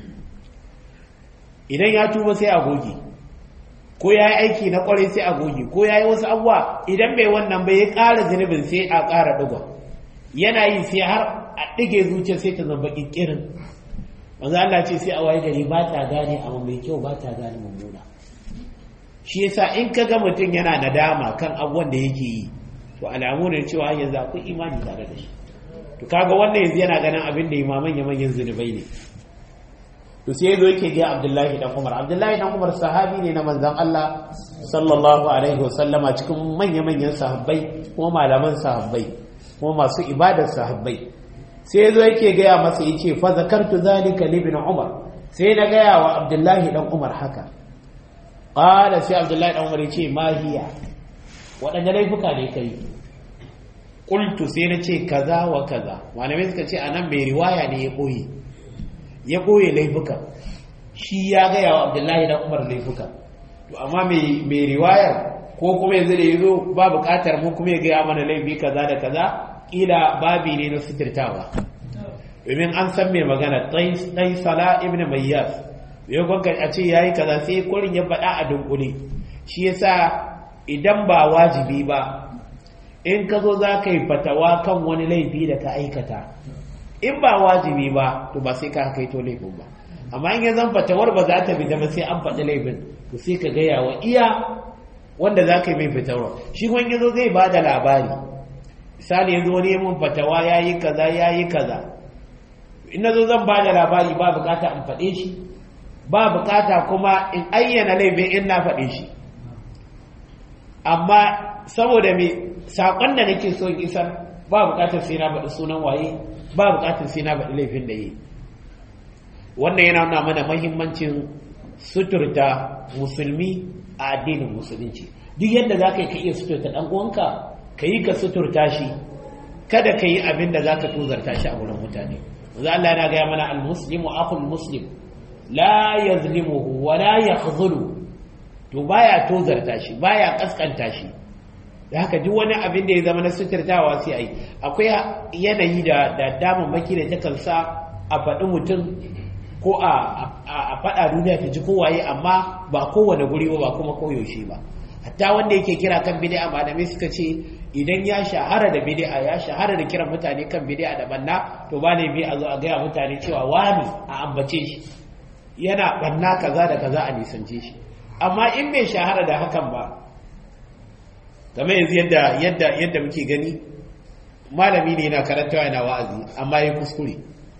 idan ya tuba sai a goge ko ya yi aiki na kwarai sai a goge ko ya yi wasu abuwa idan bai wannan bai ya ƙara zunubin sai a ƙara ɗigon yana yi sai har a ɗige zuciyar sai ta zamba ƙirƙirin manzo Allah ce sai a waye gari ba ta gane abu mai kyau ba ta gane mummuna shi yasa in ka ga mutum yana nadama kan abubuwan da yake yi to alamu ne cewa yanzu akwai imani tare da shi to kaga wannan yanzu yana ganin abin da imaman ya manyan zunubai ne to sai yazo yake ga Abdullahi dan Umar Abdullahi dan Umar sahabi ne na manzon Allah sallallahu alaihi wasallama cikin manya manyan sahabbai kuma malaman sahabbai kuma masu ibadar sahabbai sai yazo yake ga masa yace fa zakartu zalika li ibn Umar sai na ga wa Abdullahi dan Umar haka qala sai Abdullahi dan Umar yace ma hiya waɗanne laifuka ne kai qultu sai na ce kaza wa kaza malamai suka ce anan mai riwaya ne ya ɓoye ya ɓoye laifuka shi ya gaya wa abdullahi da umar laifuka to amma mai riwayar ko kuma yanzu da ya zo ba buƙatar mu kuma ya gaya mana laifi kaza da kaza ƙila babi ne na suturtawa domin an san mai magana ɗai sala ibn mayyas ya gwanka a ce ya yi kaza sai kurin ya faɗa a dunkule shi yasa idan ba wajibi ba in ka zo za ka yi fatawa kan wani laifi da ka aikata in ba wajibi ba to ba sai ka kai to laifin ba amma in ya zan fatawar ba za ta bi ba sai an faɗi laifin to sai ka gaya wa iya wanda za ka yi mai fitarwa shi wani yazo zai ba da labari misali yanzu wani mun fatawa ya yi kaza ya yi kaza in na zo zan ba da labari ba bukata in faɗe shi ba bukata kuma in ayyana laifin in na faɗe shi amma saboda me sakon da nake so in isar ba bukatar sai na faɗi sunan waye ba bukatar sai na faɗi laifin da yi wannan yana nuna mana mahimmancin suturta musulmi a addinin musulunci duk yadda za ka yi ka iya suturta ɗan uwanka ka yi ka suturta shi kada ka yi abin da za ka tuzarta shi a wurin mutane za Allah yana gaya mana al-muslimu akhul muslim la yazlimuhu wa la yakhzulu to baya tozarta shi baya kaskanta shi da haka duk wani abin da ya zama na suturtawa sai ai akwai yanayi da da damammaki da takan sa a faɗi mutum ko a faɗa duniya ta ji kowaye amma ba kowane guri ba ba kuma koyaushe ba hatta wanda yake kira kan bid'a malamai suka ce idan ya shahara da bid'a ya shahara da kiran mutane kan bid'a da banna to ba ne bi a zo a gaya mutane cewa wani a ambace shi yana banna kaza da kaza a nisance shi amma in bai shahara da hakan ba kamar yanzu yadda yadda yadda muke gani malami ne yana karantawa yana wa'azi amma ya kuskure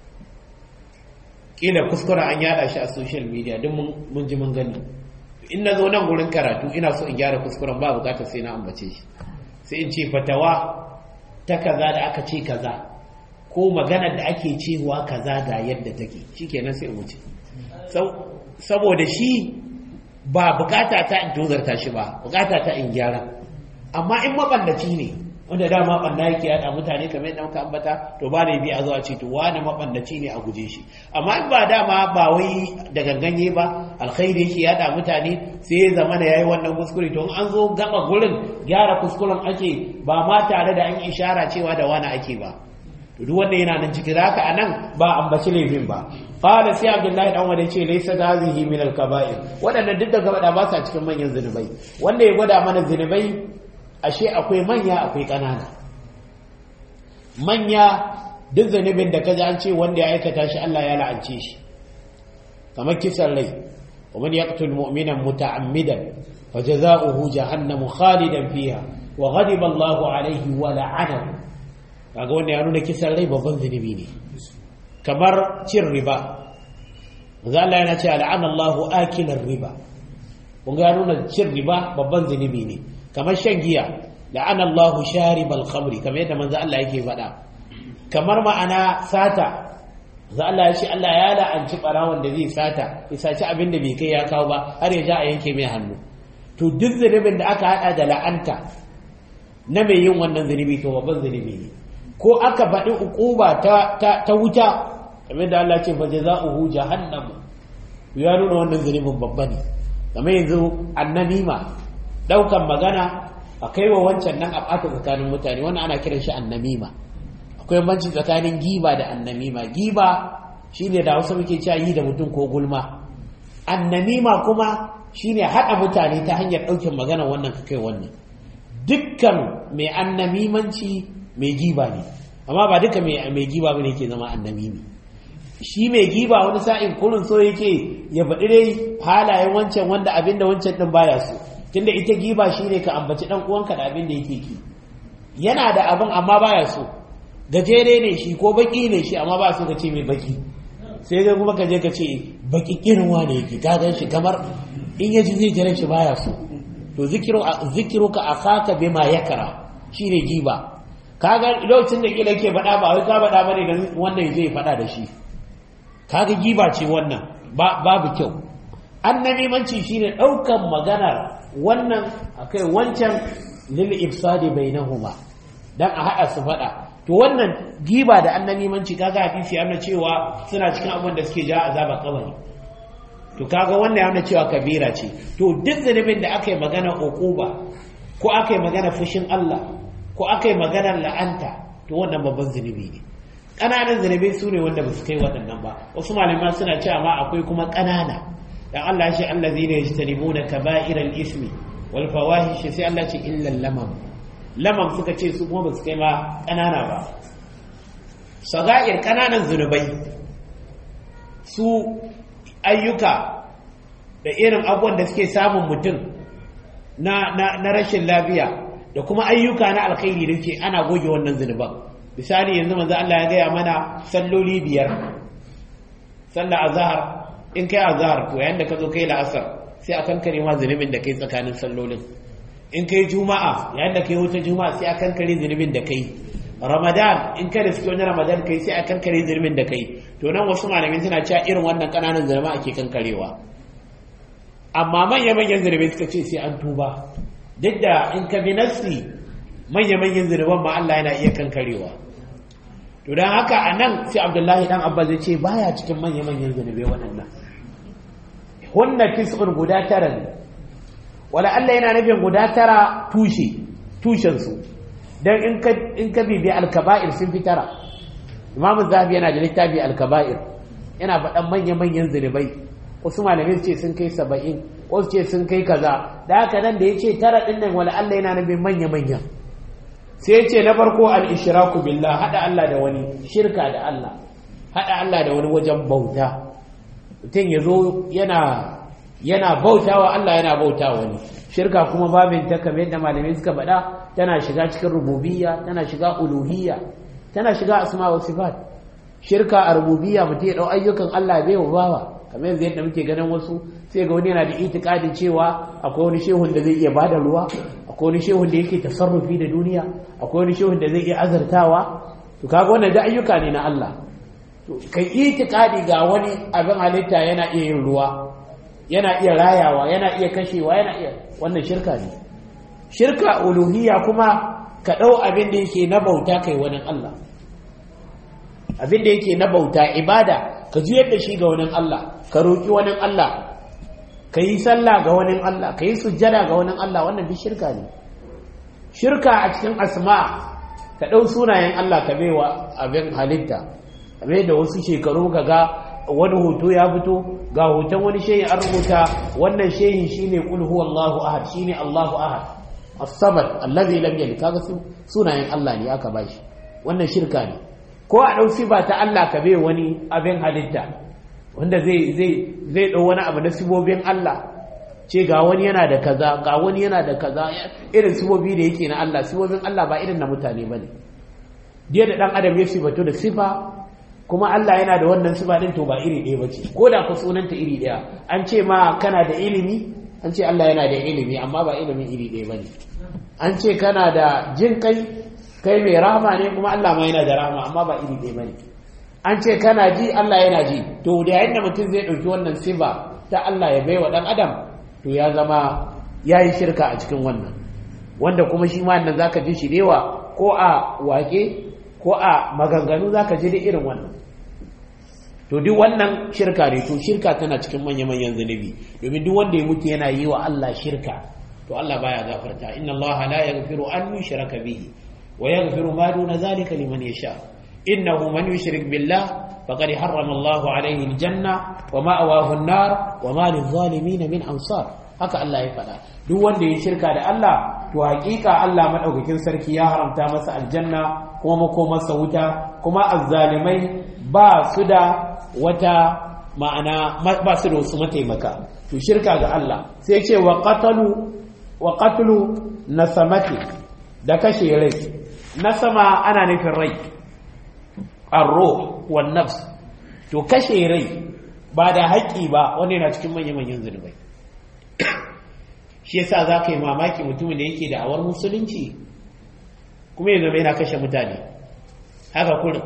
kila kuskuren an yada shi a social media duk mun ji mun gani in na zo nan gurin karatu ina so in gyara kuskuren ba bukatar sai na ambace shi sai in ce fatawa ta kaza da aka ce kaza ko maganar da ake cewa kaza ga yadda take shikenan sai in wuce saboda shi ba bukata ta in tozarta shi ba bukata ta in gyara amma in maballaci ne wanda dama banda yake yada mutane kamar yadda muka ambata to ba da bi a zuwa ce to wani mabandaci ne a guje shi amma in ba dama ba wai da ganganye ba alkhairi yake yada mutane sai ya zama da yayi wannan kuskure to an zo gaba gurin gyara kuskuren ake ba ma tare da an ishara cewa da wani ake ba to duk wanda yana nan cikin haka anan ba ambaci laifin ba qala sai abdullahi dan wanda ce laysa hadhihi min al-kaba'ir wadannan duk da gaba ba sa cikin manyan zinubai wanda ya gwada mana zinubai ashe akwai manya akwai ƙanana manya duk zanibin da kaji an ce wanda ya aikata shi Allah ya la'ance shi kamar kisan rai ومن يقتل مؤمنا متعمدا فجزاؤه جهنم خالدا فيها وغضب الله عليه ولعنه kaga wanda ya nuna kisan rai babban zunubi ne kamar cin riba manzo Allah yana cewa la'ana Allahu akilar riba kun ga nuna cin riba babban zunubi ne kamar shan giya la'ana Allahu sharibal khamri kamar yadda manzo Allah yake faɗa kamar ma'ana sata za Allah ya ce Allah ya la'anci barawon da zai sata ya saci abin da bai kai ya kawo ba har ya ja a yanke mai hannu to duk zunubin da aka hada da la'anta na mai yin wannan zunubi to babban zunubi ne ko aka faɗi ukuba ta ta wuta kamar da Allah ce fa jazaohu jahannam ya nuna wannan zunubin babba ne kamar yanzu annamima daukan magana a kai wa wancan nan a ɓata tsakanin mutane wannan ana kiran shi annamima akwai banci tsakanin giba da annamima giba shine da wasu muke cewa yi da mutum ko gulma annamima kuma shine haɗa mutane ta hanyar ɗaukin magana wannan ka kai wannan dukkan mai annamimanci mai giba ne amma ba duka mai giba bane yake zama annamimi shi mai giba wani sa'in kurin so yake ya faɗi dai halayen wancan wanda abinda wancan ɗin baya so tunda ita giba shine ka ambaci ɗan uwanka da abin da yake ki yana da abin amma baya so gajere ne shi ko baki ne shi amma ba su ka ce mai baki sai ga kuma ka je ka ce baki kirwa ne yake ka gan shi kamar in yaji zai jiran shi baya so to zikiru zikiru ka akaka bima yakara shine giba kaga lokacin da kila ke faɗa ba wai ka faɗa bane dan wannan zai faɗa da shi kaga giba ce wannan babu kyau annabimanci shine ɗaukan maganar wannan akai wancan lil ifsadi bainahuma dan a haɗa su faɗa to wannan giba da annabimanci kaga hadisi yana cewa suna cikin abin da suke ja azaba kabari to kaga wannan yana cewa kabira ce to duk zanubin da aka yi magana uquba ko aka yi magana fushin Allah ko aka yi magana la'anta to wannan babban zunubi ne ƙananan zunubai su ne wanda ba su kai waɗannan ba wasu malaman suna cewa ma akwai kuma ƙanana dan Allah ya ce allazina yajtanibuna kaba'iral ismi wal fawahish sai Allah ce illa lamam lamam suka ce su kuma ba su kai ma ƙanana ba saga'ir ƙananan zunubai su ayyuka da irin abubuwan da suke samun mutum na, na, rashin lafiya da kuma ayyuka na alkhairi da ke ana goge wannan zunuban misali yanzu manzo Allah ya gaya mana salloli biyar sallar azhar in kai azhar to yayin da ka zo kai la'asar sai a kankare ma zunubin da kai tsakanin sallolin in kai juma'a yayin da kai wata juma'a sai a kankare zunubin da kai ramadan in ka da suke wani ramadan kai sai a kankare zunubin da kai to nan wasu malamin suna cewa irin wannan kananan zunuba ake kankarewa amma manya-manyan zunubai suka ce sai an tuba duk da in ka bi nassi manya-manyan zunuban ma Allah yana iya kankarewa to don haka a nan sai abdullahi dan abba zai ce baya cikin manya-manyan zunubai waɗannan hunna tis'un guda tara ne wala Allah yana nufin guda tara tushe tushensu don in ka bibi alkaba'ir sun fi tara imamu zahabi yana da littafi alkaba'ir yana faɗan manya-manyan zunubai wasu malamai ce sun kai saba'in wasu ce sun kai kaza da haka nan da ya ce tara ɗin nan wala Allah yana nufin manya-manyan sai ya ce na farko al-ishraku billah haɗa Allah da wani shirka da Allah haɗa Allah da wani wajen bauta mutum ya zo yana yana bautawa Allah yana bautawa wani shirka kuma babin ta kamar yadda malamai suka faɗa tana shiga cikin rububiyya tana shiga uluhiyya tana shiga asma wa sifat shirka a rububiyya mutum ya dau ayyukan Allah bai wa bawa kamar yanzu yadda muke ganin wasu sai ga wani yana da itikadin cewa akwai wani shehun da zai iya bada ruwa akwai wani shehun da yake tasarrufi da duniya akwai wani shehun da zai iya azartawa to kaga wannan da ayyuka ne na Allah to kai itikadi ga wani abin halitta yana iya yin ruwa yana iya rayawa yana iya kashewa yana iya wannan shirka ne shirka uluhiyya kuma ka ɗau abin da yake na bauta kai wani Allah abin da yake na bauta ibada ka juyar da shi ga wani Allah ka roƙi wani Allah ka yi sallah ga wani Allah ka yi sujjada ga wani Allah wannan duk shirka ne shirka a cikin asma ka ɗau sunayen Allah ka baiwa abin halitta kamar da wasu shekaru ka ga wani hoto ya fito ga hoton wani shehi an rubuta wannan shehi shine kul huwallahu ahad shine Allahu ahad as-samad allazi lam yalid kaga sunayen Allah ne aka bashi wannan shirka ne ko a dau sifa ta Allah ka bai wani abin halitta wanda zai zai zai dau wani abu na sibobin Allah ce ga wani yana da kaza ga wani yana da kaza irin sibobi da yake na Allah sibobin Allah ba irin na mutane bane da dan adam ya sifatu da sifa kuma Allah yana da wannan sifa din to ba iri ɗaya bace ko da ku sunanta iri ɗaya an ce ma kana da ilimi an ce Allah yana da ilimi amma ba ilimin iri ɗaya bane an ce kana da jin kai kai mai rahama ne kuma Allah ma yana da rahama amma ba iri ɗaya bane an ce kana ji Allah yana ji to da yayin da mutum zai ɗauki wannan sifa ta Allah ya baiwa ɗan adam to ya zama ya yi shirka a cikin wannan wanda kuma shi ma nan zaka ji shi dewa ko a wake ko a maganganu zaka ji da irin wannan to duk wannan shirka ne to shirka tana cikin manya-manyan zunubi domin duk wanda ya mutu yana yi wa Allah shirka to Allah baya gafarta inna Allah la yaghfiru an yushraka bihi wa yaghfiru ma duna zalika liman yasha innahu man yushrik billah faqad harrama Allah alayhi aljanna wa ma'awahu an-nar wa ma lil-zalimin min ansar haka Allah ya faɗa duk wanda ya shirka da Allah to hakika Allah madaukakin sarki ya haramta masa aljanna kuma makomarsa wuta kuma azzalimai ba su da wata ma'ana ba su da wasu mataimaka to shirka ga Allah sai ce wa qatalu wa qatlu nasamati da kashe rai nasama ana nufin rai ar-ruh wan nafs to kashe rai ba da haƙƙi ba wanda yana cikin manyan manyan zunubai shi yasa za ka yi mamaki mutumin da yake da awar musulunci kuma ya zama yana kashe mutane haka kurin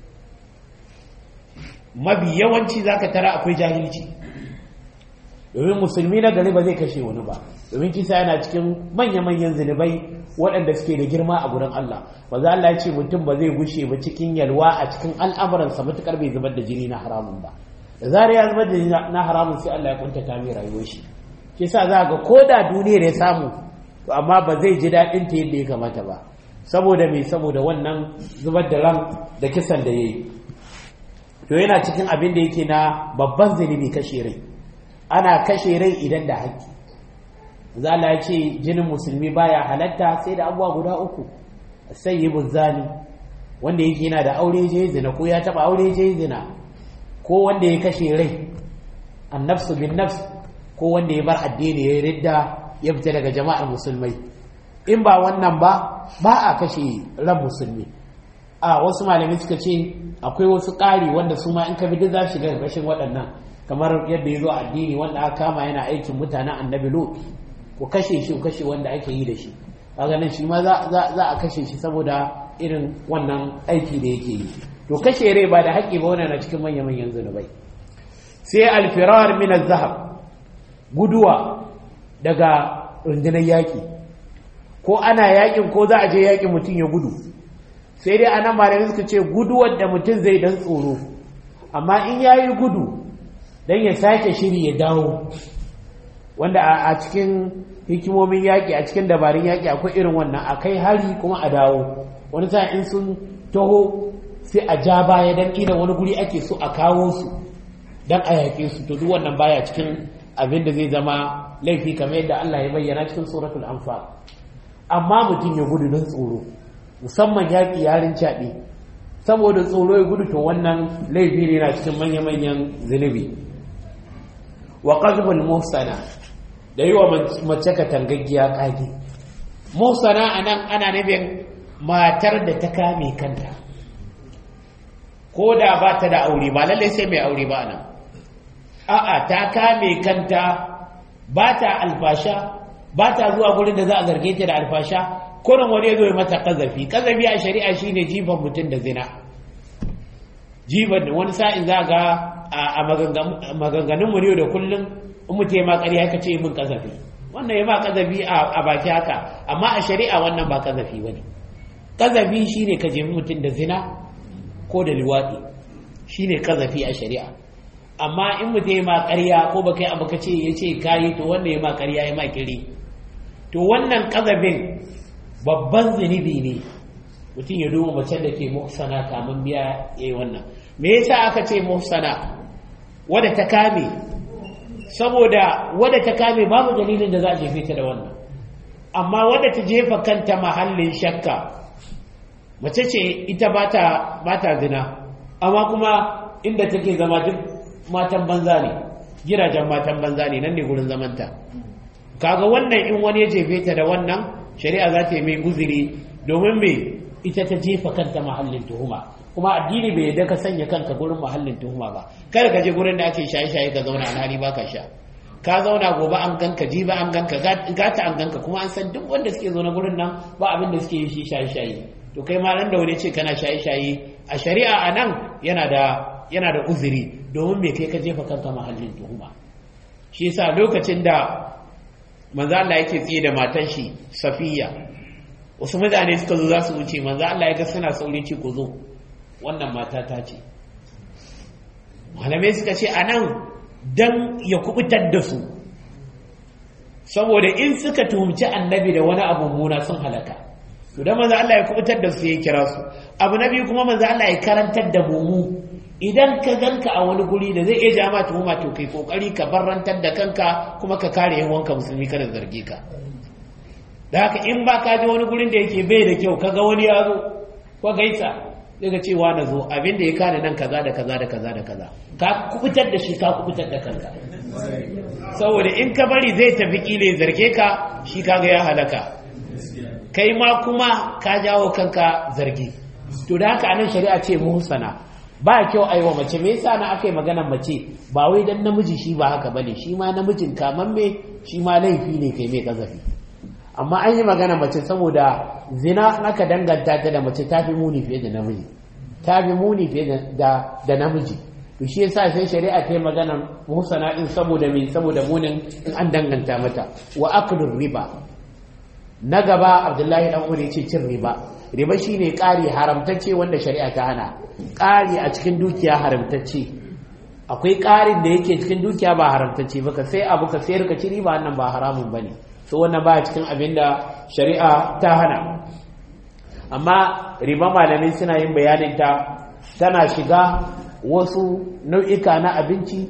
mabi yawanci za ka tara akwai jahilci domin musulmi na gari ba zai kashe wani ba domin kisa yana cikin manya-manyan zunubai waɗanda suke da girma a gurin Allah ba za Allah ce mutum ba zai gushe ba cikin yalwa a cikin al'amuransa matuƙar bai zubar da jini na haramun ba da zarar ya zubar da jini na haramun sai Allah ya kuntata mai rayuwar shi shi sa za ga ko da duniyar ya samu to amma ba zai ji daɗin ta yadda ya kamata ba saboda mai saboda wannan zubar da ran da kisan da ya yi to yana cikin abin da yake na babban zunubi kashe rai ana kashe rai idan da haƙƙi zala ya ce jinin musulmi baya halatta sai da abuwa guda uku sai yi zani wanda yake yana da aure je zina ko ya taɓa aure je zina ko wanda ya kashe rai annafsu bin nafs ko wanda ya bar addini ya ridda ya fita daga jama'ar musulmai in ba wannan ba ba a kashe ran musulmi a wasu malamai suka ce akwai wasu ƙari wanda su ma in ka bi duk za su shiga ƙarƙashin waɗannan kamar yadda ya zo addini wanda aka kama yana aikin mutanen annabi lut ku kashe shi ku kashe wanda ake yi da shi kaga nan shi ma za a kashe shi saboda irin wannan aiki da yake yi to kashe rai ba da haƙƙi ba wannan na cikin manya manyan zunubai sai alfirar min zahab guduwa daga rundunar yaƙi ko ana yaƙin ko za a je yaƙin mutum ya gudu sai dai anan malamai suka ce guduwar da mutum zai dan tsoro amma in ya yi gudu don ya sake shiri ya dawo wanda a cikin hikimomin yaƙi a cikin dabarun yaƙi akwai irin wannan a kai hari kuma a dawo wani sa in sun taho sai a ja baya don ƙila wani guri ake so a kawo su don a yaƙe su to duk wannan baya cikin abin da zai zama laifi kamar yadda Allah ya bayyana cikin suratul anfal amma mutum ya gudu don tsoro musamman yaƙi yarin caɓe saboda tsoro ya gudu to wannan laifi ne na cikin manya-manyan zunubi wa qazbul muhsana da yi wa mace ka tangaggiya kage muhsana anan ana nufin matar da ta kame kanta ko da ba ta da aure ba lalle sai mai aure ba nan a'a ta kame kanta ba ta alfasha ba ta zuwa gurin da za a zarge ta da alfasha kurin wani ya zo ya mata kazafi kazafi a shari'a shine jifan mutum da zina jifan da wani sa'in za ga a maganganun mu ne da kullum in mutum ya ma ƙarya ka ce min kazafi wannan ya ma kazafi a baki haka amma a shari'a wannan ba kazafi ba ne kazafi shine ka jefi mutum da zina ko da liwaɗi shine kazafi a shari'a amma in mutum ya ma ƙarya ko ba kai abu ka ce ya ce kayi to wannan ya ma ƙarya ya ma kiri to wannan kazafin babban zunubi ne mutum ya duba mace da ke muhsana kamun biya ya yi wannan me yasa aka ce muhsana wadda ta kame saboda wadda ta kame babu dalilin da za a jefe ta da wannan amma wadda ta jefa kanta mahallin shakka mace ce ita ba ta zina amma kuma inda take zama duk matan banza ne gidajen matan banza ne nan ne gurin zamanta kaga wannan in wani ya jefe ta da wannan shari'a za ta yi mai uzuri domin me ita ta jefa kanta mahallin tuhuma kuma addini bai yadda ka sanya kanka gurin mahallin tuhuma ba kada ka je gurin da ake shaye-shaye ka zauna alhali ba ka sha ka zauna gobe an ganka jiba an ganka gata an ganka kuma an san duk wanda suke zaune gurin nan ba abin da suke yi shi shaye-shaye to kai ma nan da wani ce kana shaye-shaye a shari'a a nan yana da yana da uzuri domin me kai ka jefa kanka mahallin tuhuma shi yasa lokacin da manzo Allah yake tsiye da matan shi Safiya wasu mutane suka zo za su wuce manzo Allah ya ga suna sauri ce ku zo wannan mata ta ce malamai suka ce anan dan ya kubutar da su saboda in suka tuhumci annabi da wani abu muna sun halaka to da manzo Allah ya kubutar da su ya kira su abu na biyu kuma manzo Allah ya karantar da mu idan ka ganka a wani guri da zai iya ja ma tuhuma to kai kokari ka barrantar da kanka kuma ka kare yan wanka musulmi kada zarge ka da haka in ba ka je wani gurin da yake bai da kyau kaga wani ya zo ko gaisa daga cewa na zo abin da ya kare nan kaza da kaza da kaza da kaza ka kubutar da shi ka kubutar da kanka saboda in ka bari zai tafi kile zarge ka shi kaga ya halaka kai ma kuma ka jawo kanka zargi to da haka anan shari'a ce muhsana ba kyau a yi wa mace me yasa na aka yi maganar mace ba wai dan namiji shi ba haka bane shi ma namijin kamamme shi ma laifi ne kai mai kazafi amma an yi magana mace saboda zina aka danganta ta da mace ta fi muni fiye da namiji ta fi muni fiye da da namiji to shi yasa sai shari'a ta yi magana muhsana din saboda me saboda munin in an danganta mata wa aklur riba na gaba abdullahi dan umar yace cin riba riba shine ƙari haramtacce wanda shari'a ta hana ƙari a cikin dukiya haramtacce akwai ƙarin da yake cikin dukiya ba haramtacce ba ka sai abu ka sayar ka ci riba wannan ba haramun bane so wannan ba cikin abin da shari'a ta hana amma riba malamai suna yin bayanin ta tana shiga wasu nau'ika na abinci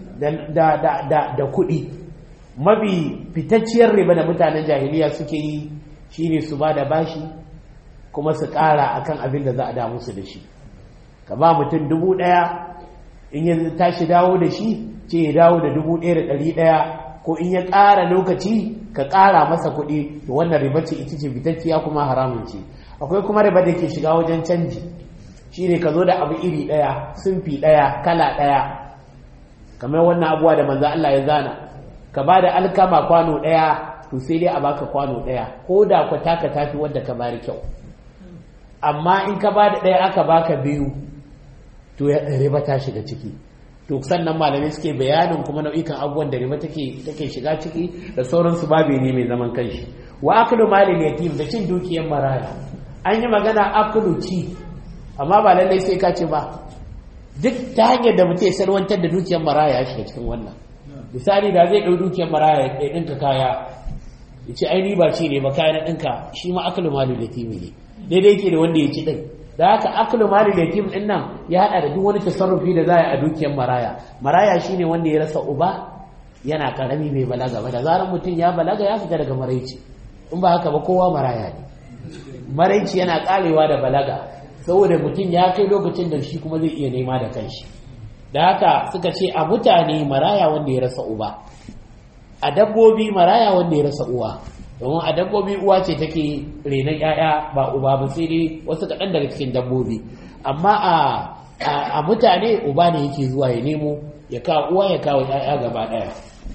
da kuɗi mafi fitacciyar riba da mutanen jahiliya suke yi shine su ba da bashi kuma su ƙara akan abin da za a damu su da shi ka ba mutum dubu ɗaya in ya tashi dawo da shi ce ya dawo da dubu ɗaya da ɗari ɗaya ko in ya ƙara lokaci ka ƙara masa kuɗi to wannan riba ce ita ce fitacciya kuma haramun ce akwai kuma riba da ke shiga wajen canji shi ne ka zo da abu iri ɗaya sunfi ɗaya kala ɗaya kamar wannan abuwa da manzo Allah ya zana ka ba da alkama kwano ɗaya to sai dai a baka kwano ɗaya ko da ku taka tafi wadda ka bari kyau amma in ka ba da ɗaya aka baka biyu to ya riba ta shiga ciki to sannan malamai suke bayanin kuma nau'ikan abubuwan da riba take take shiga ciki da sauransu babu ne mai zaman kanshi wa aklu malil yatim da cin dukiyar maraya an yi magana aklu ci amma ba lallai sai ka ce ba duk ta hanyar da mutum ya salwantar da dukiyar maraya ya shiga cikin wannan misali da zai ɗau dukiyar maraya ya ɗinka kaya ya ce ai ba ci ne ba kaya na ɗinka shi ma aklu malil yatim ne daidai yake da wanda ya ci ɗin da haka aklu malil yatim ɗin nan ya haɗa da duk wani tasarrufi da za a yi a dukiyar maraya maraya shine wanda ya rasa uba yana karami bai balaga ba da zarar mutum ya balaga ya fita daga maraici in ba haka ba kowa maraya ne maraici yana karewa da balaga saboda mutum ya kai lokacin da shi kuma zai iya nema da kanshi da haka suka ce a mutane maraya wanda ya rasa uba a dabbobi maraya wanda ya rasa uwa domin a dabbobi uwa ce take renon 'ya'ya ba uba ba sai dai wasu kaɗan daga cikin dabbobi amma a mutane uba ne yake zuwa ya nemo ya kawo uwa ya kawo 'ya'ya gaba ɗaya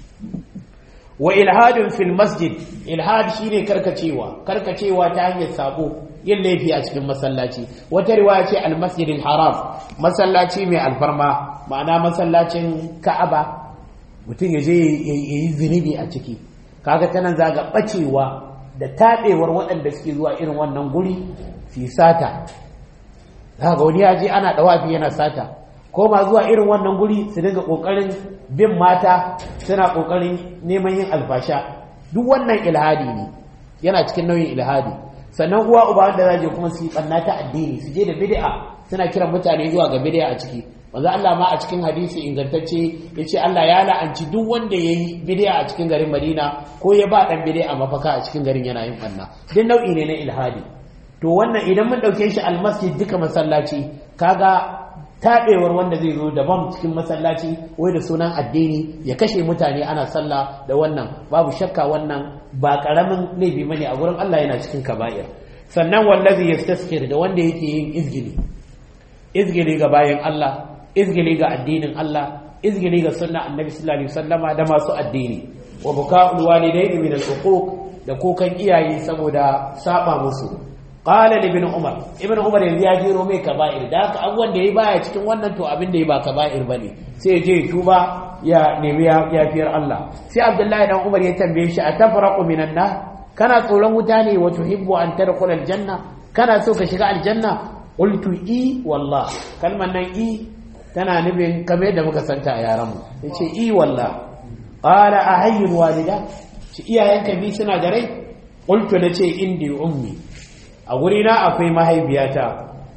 wa ilhadin fil masjid ilhad shine karkacewa karkacewa ta hanyar sabo yin laifi a cikin masallaci wata riwaya ce al masjidil haram masallaci mai alfarma ma'ana masallacin ka'aba mutum ya je ya yi zunubi a ciki kaga tanan zaga bacewa da taɓewar waɗanda suke zuwa irin wannan guri su sata zaga wani ya je ana ɗawafi yana sata ko ma zuwa irin wannan guri su dinga kokarin bin mata suna kokarin neman yin alfasha duk wannan ilhadi ne yana cikin nauyin ilhadi sannan uwa uba wanda za je kuma su yi banna ta addini su je da bid'a suna kiran mutane zuwa ga bid'a a ciki manzo Allah ma a cikin hadisi ingantacce yace Allah ya la'anci duk wanda yayi bid'a a cikin garin Madina ko ya ba dan bid'a mafaka a cikin garin yana yin banna duk nau'i ne na ilhadi to wannan idan mun dauke shi almasjid duka masallaci kaga taɓewar wanda zai zo daban cikin masallaci wai da sunan addini ya kashe mutane ana sallah da wannan babu shakka wannan ba ƙaramin laifi bane a gurin Allah yana cikin kaba'ir sannan wallazi yastaskir da wanda yake yin izgili izgili ga bayan Allah izgili ga addinin Allah izgili ga sunna annabi sallallahu alaihi wasallama da masu addini wa buka'ul walidaini min al-uquq da kukan iyaye saboda saba musu qala ibn umar ibn umar yanzu ya jero mai kaba'ir da haka abubuwan da yayi baya cikin wannan to abin da yayi ba kaba'ir bane sai ya je ya tuba ya nemi yafiyar Allah sai abdullahi dan umar ya tambaye shi atafraqu minan nar kana tsoron wuta ne wa tuhibbu an tadkhula aljanna kana so ka shiga aljanna qultu i wallah kalman nan i tana nufin kamar yadda muka santa a yaran mu yace i wallah qala ahayyul walida ci iyayenka bi suna da rai qultu nace indi ummi a gurina akwai mahaifiyata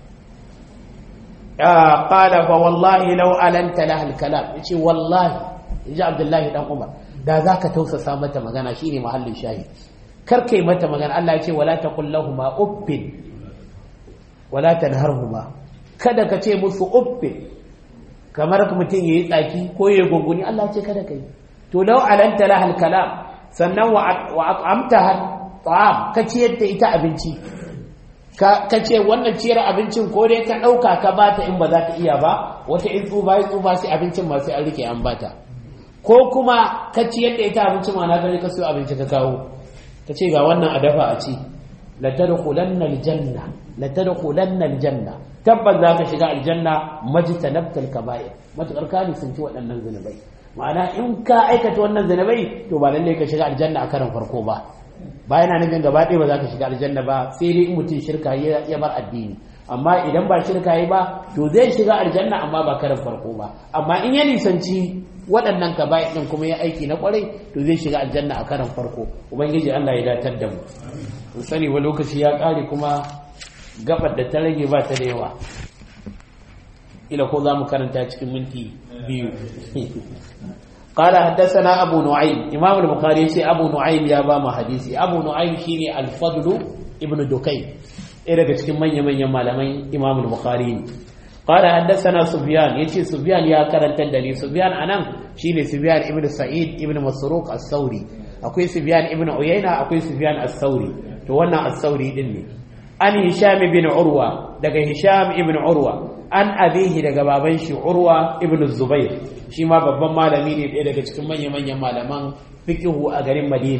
ya qala fa wallahi law alanta laha alkalam yace wallahi yaji abdullahi dan umar da zaka tausasa mata magana shine mahallin shahi kar kai mata magana Allah yace wala taqul lahumu uffin wala tanharhuma kada ka ce musu uffin kamar mutum yayi tsaki ko yayi gunguni Allah yace kada kai to law alanta laha alkalam sannan wa at'amtaha ta'am ka ciyar da ita abinci ka ce wannan ciyar abincin ko dai ka ɗauka ka bata in ba za ta iya ba wata in tsufa ya tsufa sai abincin ma sai an rike an bata ko kuma ka ciyar da ita abincin ma na gani ka siyo abinci ka kawo ka ce ga wannan a dafa a ci la tadkhulanna aljanna la tadkhulanna aljanna tabbas za ka shiga aljanna majtanabtal kaba'ir matakar ka ne sun ci waɗannan zunubai ma'ana in ka aikata wannan zunubai to ba lallai ka shiga aljanna a karan farko ba ba yana nufin gaba ɗaya ba za ka shiga aljanna ba sai dai in mutum shirka ya bar addini amma idan ba shirka yi ba to zai shiga aljanna amma ba karin farko ba amma in ya nisanci waɗannan ka bayan ɗin kuma ya aiki na ƙwarai to zai shiga aljanna a karin farko ubangiji Allah ya datar da mu mun sani wa lokaci ya ƙare kuma gabar da ta rage ba ta da yawa ila ko za mu karanta cikin minti biyu قال حدثنا أبو نعيم إمام البخاري سي أبو نعيم يا باما حديثي أبو نعيم شيني الفضل ابن دكين إذا كنت من يمن يمالمين إمام البخاري قال حدثنا سفيان يتي سفيان يا كرن تدري سفيان أنا شيني سفيان ابن سعيد ابن مسروق الثوري أكوي سفيان ابن عيينة أكوي سفيان الثوري توانا الثوري دني أن هشام بن عروة دقى هشام ابن عروة an abihi daga baban shi urwa ibn zubair shi ma babban malami ne ɗaya daga cikin manya-manyan malaman fikihu a garin madina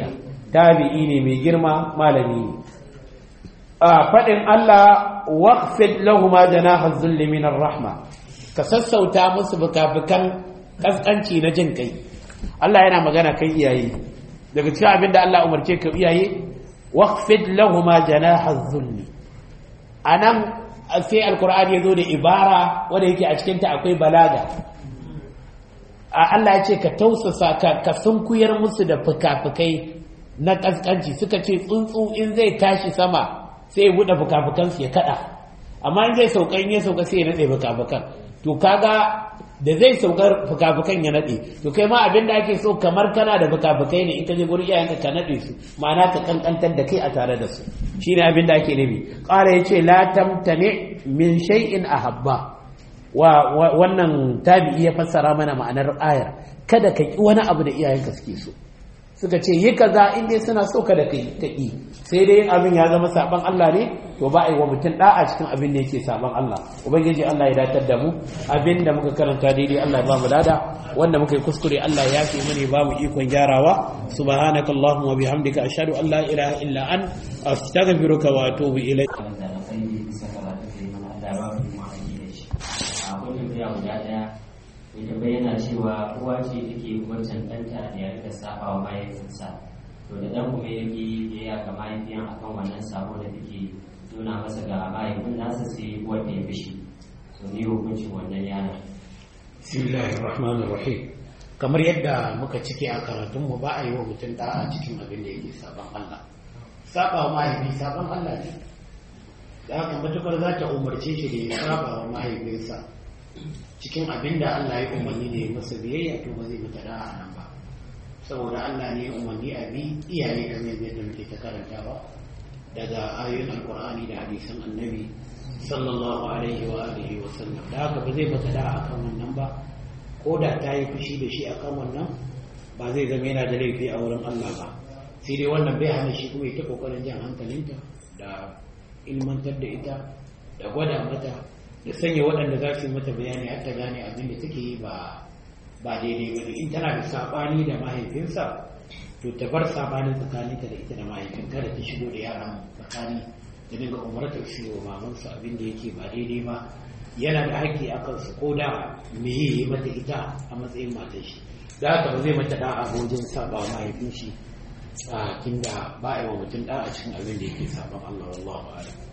tabi'i ne mai girma malami ne a faɗin Allah waqfid lahuma janaha dhulli min rahma ka sassauta musu bukabukan kaskanci na jin kai Allah yana magana kan iyaye daga cikin abin da Allah umarce ka iyaye waqfid lahuma janaha dhulli anan sai alqur'ani yazo da ibara wanda yake a cikin ta akwai balaga a Allah ya ce ka tausasa ka ka sunkuyar musu da fukafukai na kaskanci suka ce tsuntsu in zai tashi sama sai ya buɗe fukafukansu ya kaɗa amma in zai sauka in ya sauka sai ya naɗe fukafukan to kaga da zai saukar fukafukan ya naɗe to kai ma abin da ake so kamar kana da fukafukai ne in ka je gurin iyayenka ka naɗe su ma'ana ka kankantar da kai a tare da su shine abin da ake nufi ƙara ya ce la tamtane min shay'in ahabba wa wannan tabi'i ya fassara mana ma'anar ayar kada ka ki wani abu da iyayenka suke so suka ce yi kaza in dai suna so kada ka yi sai dai abin ya zama saban Allah ne to ba a yi wa mutum da'a cikin abin da yake saban Allah ubangiji Allah ya datar da mu abin da muka karanta daidai Allah ya ba mu lada wanda muka yi kuskure Allah ya yafe mu ne ba mu ikon gyarawa subhanakallahumma wa bihamdika ashhadu an la ilaha illa an astaghfiruka wa atubu ilayk guda ɗaya ita bayyana cewa uwa ce take wancan ɗanta da ya rika saba wa mahaifinsa to da ɗan kuma ya ki biyayya ga mahaifiyan akan wannan sabo da take nuna masa ga mahaifin nasa sai wanda ya fishi to ni hukuncin wannan yana bismillahir rahmanir rahim kamar yadda muka cike a karatun mu ba a yi wa mutum da'a cikin abin da yake saban Allah saba wa mahaifi saban Allah ne da haka matukar za ta umarce shi da ya saba wa mahaifinsa cikin abin da Allah ya umarni da ya masa biyayya to ba zai mata da'a nan ba saboda Allah ne ya umarni a bi iyaye kamar yadda muke ta karantawa daga ayoyin alkur'ani da hadisan annabi sallallahu alaihi wa alihi wa sallam da haka ba zai mata da'a akan wannan ba ko da ta yi fushi da shi akan wannan ba zai zama yana da laifi a wurin Allah ba sai dai wannan bai hana shi kuma ita kokarin jan hankalinta da ilmantar da ita da gwada mata da sanya waɗanda za su yi mata bayani har ta gane abin da take yi ba ba daidai ba in tana da saɓani da mahaifinsa to ta bar saɓanin tsakaninta da ita da mahaifin kada ta shigo da yaran tsakani da dinga umartar shi wa mamansa abin da yake ba daidai ba yana da haƙƙi a kansa ko da me yi mata ita a matsayin matar shi da haka ba zai mata da'a wajen saɓa wa mahaifin shi a tunda ba a yi wa mutum da'a cikin abin da yake saɓan Allah wallahu a'lam